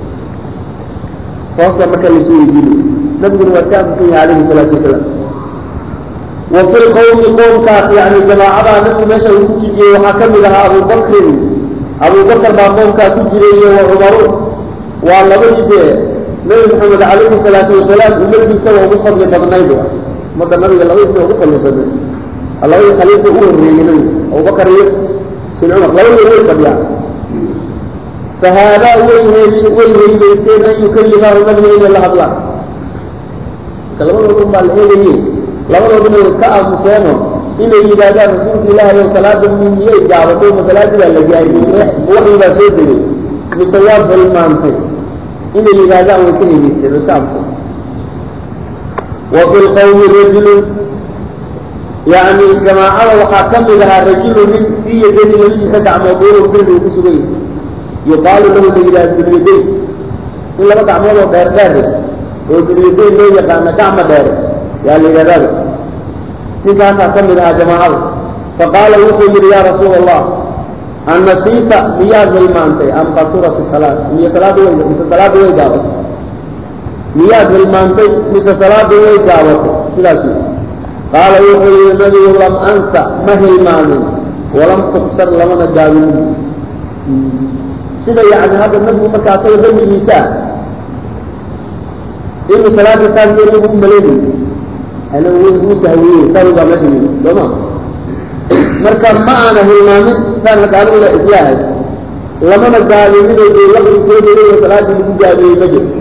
hoosta marka laisu weydiinayo nabiguna waa ka aamusan yahay alayhi salaatu wasalaam wa fi lqawmi qoomkaas yani jamaacadaa nabigu meesha uu ku tujiyey waxaa ka mid ahaa abubakrin abubakar baa qoomkaa ku jiray iyo wa cumaru waa labadii dee nabi maxamed calayhi salaatu wasalaam ummadiisa waa ugu fadli badnayd ummadda nabiga labadiisa ugu fadli badnayd labadii khaliifa u horreeyey nabiga abubakar iyo sin cumar labadii way fadhiyaan fahaadaa way way heybaysteen an yukallimaahu nabiga inay la hadlaan marka labadooda un baa la eegayey labadooduna way ka aamuseeno inay yidhaahdaan rasuulka ilaahay ow salaada miyay gaabatay ma salaadii baa la gaari waxii baa soo degay mise waad hilmaantay inay yidhaahdaan way ka hegeysteen way ka aamuseen wa fi lqawmi rajulun yani jamaacada waxaa ka mid ahaa rajulu nin fii yadayhi labadiisa gacmood duurun bir uu ku sugan yahay yuqaalu lahu la yidhaha dulyadayn in laba gacmood oo dheer dheer oo dulyadayn loo yaqaano gacma dheer yaa la yidhahdaaba ninkaasaa ka mid ahaa jamaacada faqaala wuxuu yidhi yaa rasuula allah annasiita miyaad hilmaantay am qasurat salaad miy salaada way mise salaada way gaabatay miyaad hilmaantay mise salaada way gaabatay sidaas wy qaala wuxuu yihi nabigu lam ansa ma hilmaamin walam tuksar lamana gaabinin sida yani hadda nabigu marka asaga dambigiisa ah inuu salaada saas nabigu u maleynay ana u sahwiyey sawi baa meesha yimi sooma marka ma aana hilmaamin saan marka aniguna islaahay lamana gaabinino dee waqti soo degay salaadii lagu gaabiyey ma jiro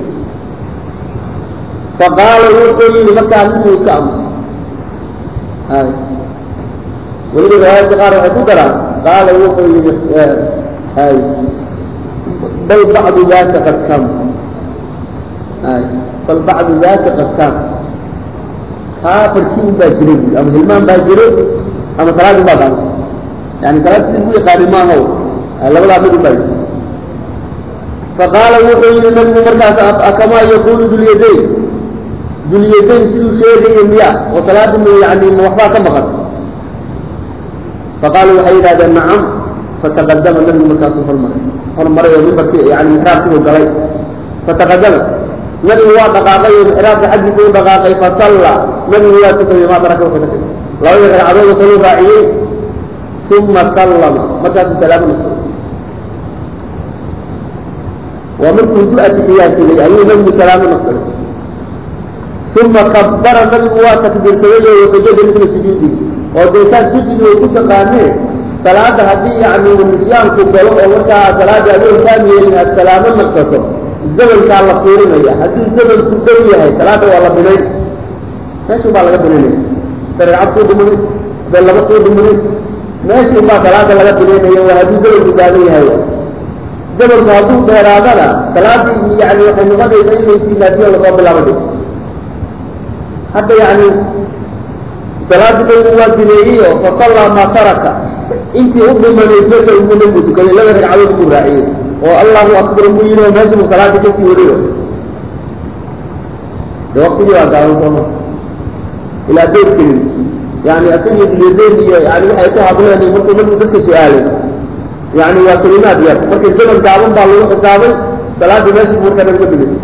faqaala wuxuu yihi markaa ninuu iska amusay hay weliba riwaayadka qaar waxay ku daraan qaala wuxuu yihi hay bal bacdu daaka qad kam hay bal bacdu daaka qad kam taa farkii un baa jiray bui ama hilmaan baa jiray ama salaadin baa gaabay yani salaad sidii lagu yaqaani maaha labadaa mid un baa jira faqaala wuxuu yihi nabigu markaas akamaa yaqulu dulyadayn dulyadayn siduu sheegaya miya oo salaada m yani ma waxbaa ka maqan faqaalu waxay yidhahdeen nacam fataqadama nabigu markaasuu hormaray hormaray oo mimbarki yani mixraabkiibu galay fataqadama nabigu waa dhaqaaqay oo mixraabka xaggiisa u dhaqaaqay fasalla nabigu waa tukaday maa taraka wuxuu ka tegay labadii ragcadood kaluu raaciyey uma sallama markaasuu salaamo naqsay waa markuu du atixiyaadsaday ayuu nabigu salaamo naqsaday uma kabara nabigu waa takbiirsaday oo wasajada midla sujuudiisa oo deetaan sujudi way ku taqaanee salaada haddii yani nisyaanku galo oo markaa salaada adoo taam yeelin aad salaamo naqsato zamankaa la fiirinaya haddii zamanku dhow yahay salaada waa la binayn meeshu baa laga binaynaya dareecad kuu dhimanin da laba kuu dhimanin meeshu baa salaada laga binaynaya waa haddii zamanku gaaban yahay zamanku hadduu dheeraadana salaadii yani waxay noqonaysa inay silaasiyo lasoo bilaabay hadda yani salaadii baygu waa dineeyey oo fasallaa maa taraka intii u dhimanayd meesha ugu nabigu tukaday laba ragcadood buu raaciyey oo allahu akbar buu yidhi oo meesha buu salaadii kasii wariyo de waktigii waa gaaban sooma ilaa deyrkelin yani asagii dulyadayn iyo yani waxay ku hadleen markuu nabigu dadka su-aalay yani waa kelimaad yar marka zaman gaaban baa lagu xisaabay salaadii meesha buu markaa nabiga dhigay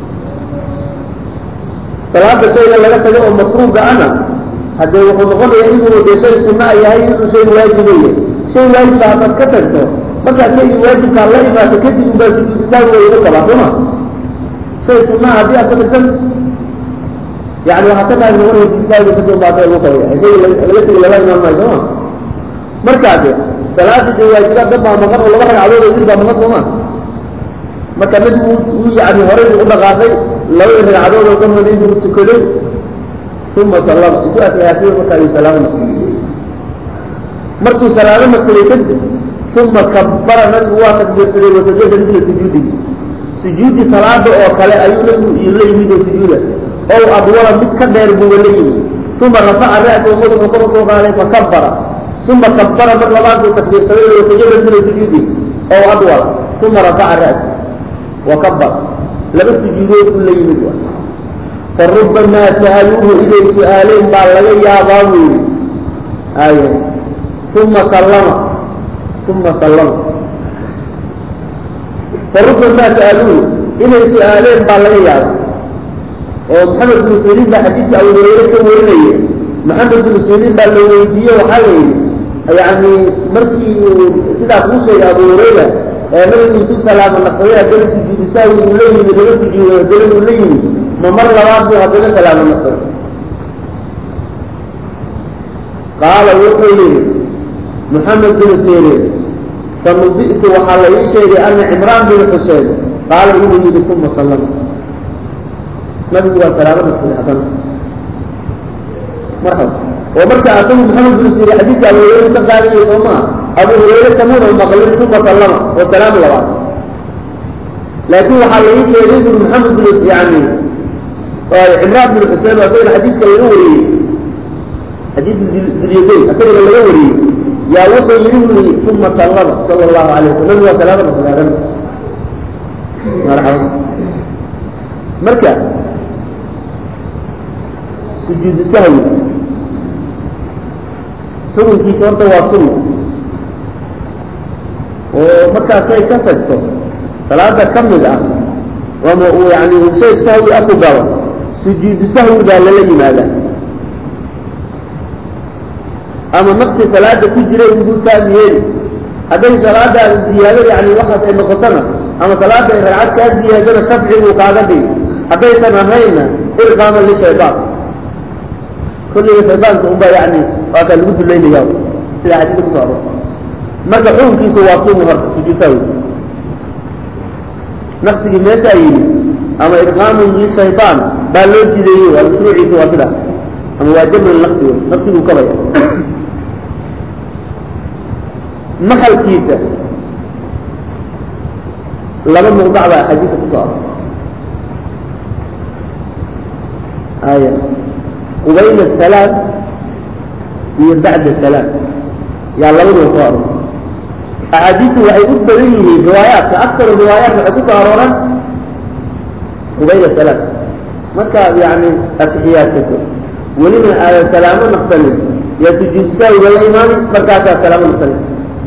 salaada shayga laga tago oo masruuga ana haddee wuxuu noqonayaa inuu de shay sunaa yahay inuu shay waajiba yahay shay waajiba haddaad ka tagto markaa shaygii waajibkaa la imaato kadib ubaa sujuudisaag wayga qabaa sooma shay sunaa haddii aad ka tagtan yani waxaa ka tahay noqonaya sujuudisaaga kasoo baata lagu qabaya shay laga tegi lala imaan maayo sooma markaa de salaada de waajibaad dad baa maqan oo laba ragcadood oo il baa maqan sooma marka mid uu yani horay u dhaqaaqay labadii ragcadood oo dhanba intuu tukaday uma sallama intuu atixyaasiyo markaa ayuu salaamo naqsiyey markuu salaamo naqsaday kadib uma kabbara nabigu waa takbiirsaday wasajada midla sujuudigi sujuudi salaada oo kale ayuu nabigu la yimid oo sujuuda ow adwala mid ka dheer buuba la yimid uma rafaca ra'sahu madaxuu kor usoo qaaday fakabbara uma kabbara mar labaad buu takbiirsaday wasajada midla sujuudigi ow adwala uma rafaca ra'sa wakabar laba sujuudood buu la yimid wa farubamaa sa'aluuhu inay su-aaleen baa laga yaabaa buu yidhi ay uma sallama uma sallama farubamaa sa'aluuhu inay su-aaleen baa laga yaaba oo maxamed binu siriin baa xadiidka abu hureyre ka warinaya maxamed binu siriin baa la weydiiye waxaa la yidhi yani markii uu sidaa kuu sheegay abu hureyra nabigu intuu salaamo naqsaday haddana sujuudisaagi uu la yimid laga sujuuday haddana uu la yimid ma mar labaad buu haddana salaamo naqsaday qaala wuxuu yihi maxamed bin sirin fanubi'tu waxaa la ii sheegay ana cimraan bin xusein qaala inuu yihi uma sallama nabigu waa salaamo naqsaday haddana marxaba oo marka asagu maxamed bin siri xadiidka abu hureyre ka qaadanayo soo maa abu hureyre kamuuna maqlin uma sallama oo salaam labaad laakiin waxaa laga sheegay bur maxamed bin yani cimraan bin xusein asagana xadiidka laga wariyey xadiid dilyadayn asagana laga wariyey yaa wuxuu yidhi buri uma sallama sala allahu alayh wasalam nabigu waa salaamada salaadan marxaba marka sujuudu sahwi xukunkiisa horta waa sunna oo markaasay ka tagto salaada ka mid ah ama uu yani uu shay sahwi ah ku galo sujuudu sahwi baa lala yimaadaa ama naqsi salaada ku jira inbuu taam yeeli hadday salaadaada ziyaado yani waxaas ay noqotona ama salaada ay ragcad kaa ziyaadana shafci buu kaaga dhigi haddaysan ahayna irqaaman lishaydaan kulliga shaydaanka unbaa yani waa kaa lagu duleynaya sida xadiidka ku soo aror marka xukunkiisu waa sunna horta sujuusawi naqsigii meeshaa yidhi ama irqaamun lishaydaan baa loo jideeyey waa mashruuciisa waa sidaas ama waa jaml naqsi wey naqsiguu kabaya maxalkiisa laba muqdac baa xadiidka ku soo aror aya qubayl asalaam iyo bacda asalaam yaa labaduba soo aror axaadiistu waxay u badan yihiin riwaayaadka aktar riwaayaat waxay ku soo arooran qubayl asalaam markaad yani atixiyaadsato welina aadan salaamo naqsanin yaa sujuud saawiga la imaani markaasaa salaamo naqsanin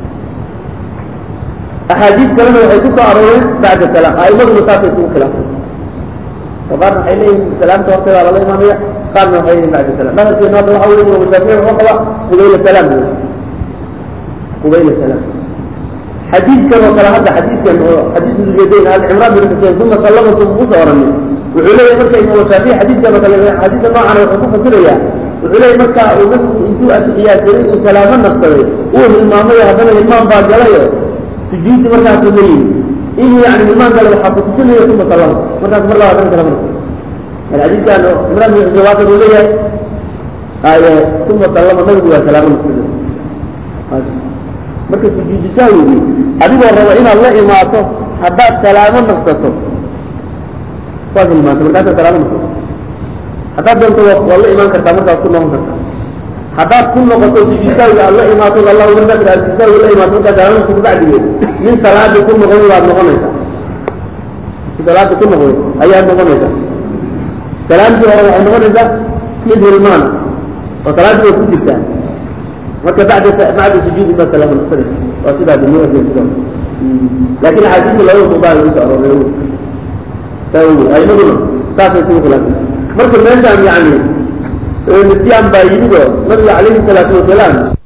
axaadiis kalena waxay ku soo arooreen bacda salaam a'imaduna saasay isugu khilaafay oo qaarna waxay leeyihin salaamta horteedaa lala imaamaya qaarna waxay leeyihin bacda salam madhabkeenu hadda waxa weeye imam shaafici wuxuu qaba qubayla salaam wey qubayla salaam xadiidkan oo kale hadda xadiidkan oo xadiisu dulyadayn al cimraan bin xuseen uma sallama sum ugu soo oranin wuxuu leeyahay marka imam shaafici xadiidkan oo kale xadiidka noocan wuxuu ku fasirayaa wuxuu leeyahay marka uu nabigu intuu atixiyaadsaday uu salaamo naqsaday uu hilmaamay haddana hilmaan baa galayo sujuudi markaasuu la yimi inuu yani hilmaan gale waxaa kutusinaya uma sallama markaas mar labaad kan kale marka xadiidkan cimraan bin xuseen waakan uu leeyahay aye uma sallama nabigu waa salaamo naqsaday marka sujuudu sahwigi adigoo raba inaad la imaato haddaad salaamo naqsato waad hilmaanta markaasaad salaamo naqsato haddaad doonto waad la imaan kartaa markaad ku noqon kartaa haddaad ku noqoto sujuud sahwiga aad la imaato allahu markaad aad sujuud sahwiga la imaato markaad salaamo naqsato bacdigeed nin salaadii ku noqday baad noqonaysaa nin salaadii ku noqday ayaad noqonaysaa salaamtii hore waxay noqonaysaa mid hilmaana oo salaaddii way ku jirtaa marka bacda bacda sujuudi ma salaamo naqsada waa sidaa dunyada jeedo laakiin axaadiista laba muqdaal lagu soo arooray sawi aimaduna saasay isugu khilaafay marka meeshaan yani nisyaan baa yimid oo nabiga calayhi salaatu wasalaam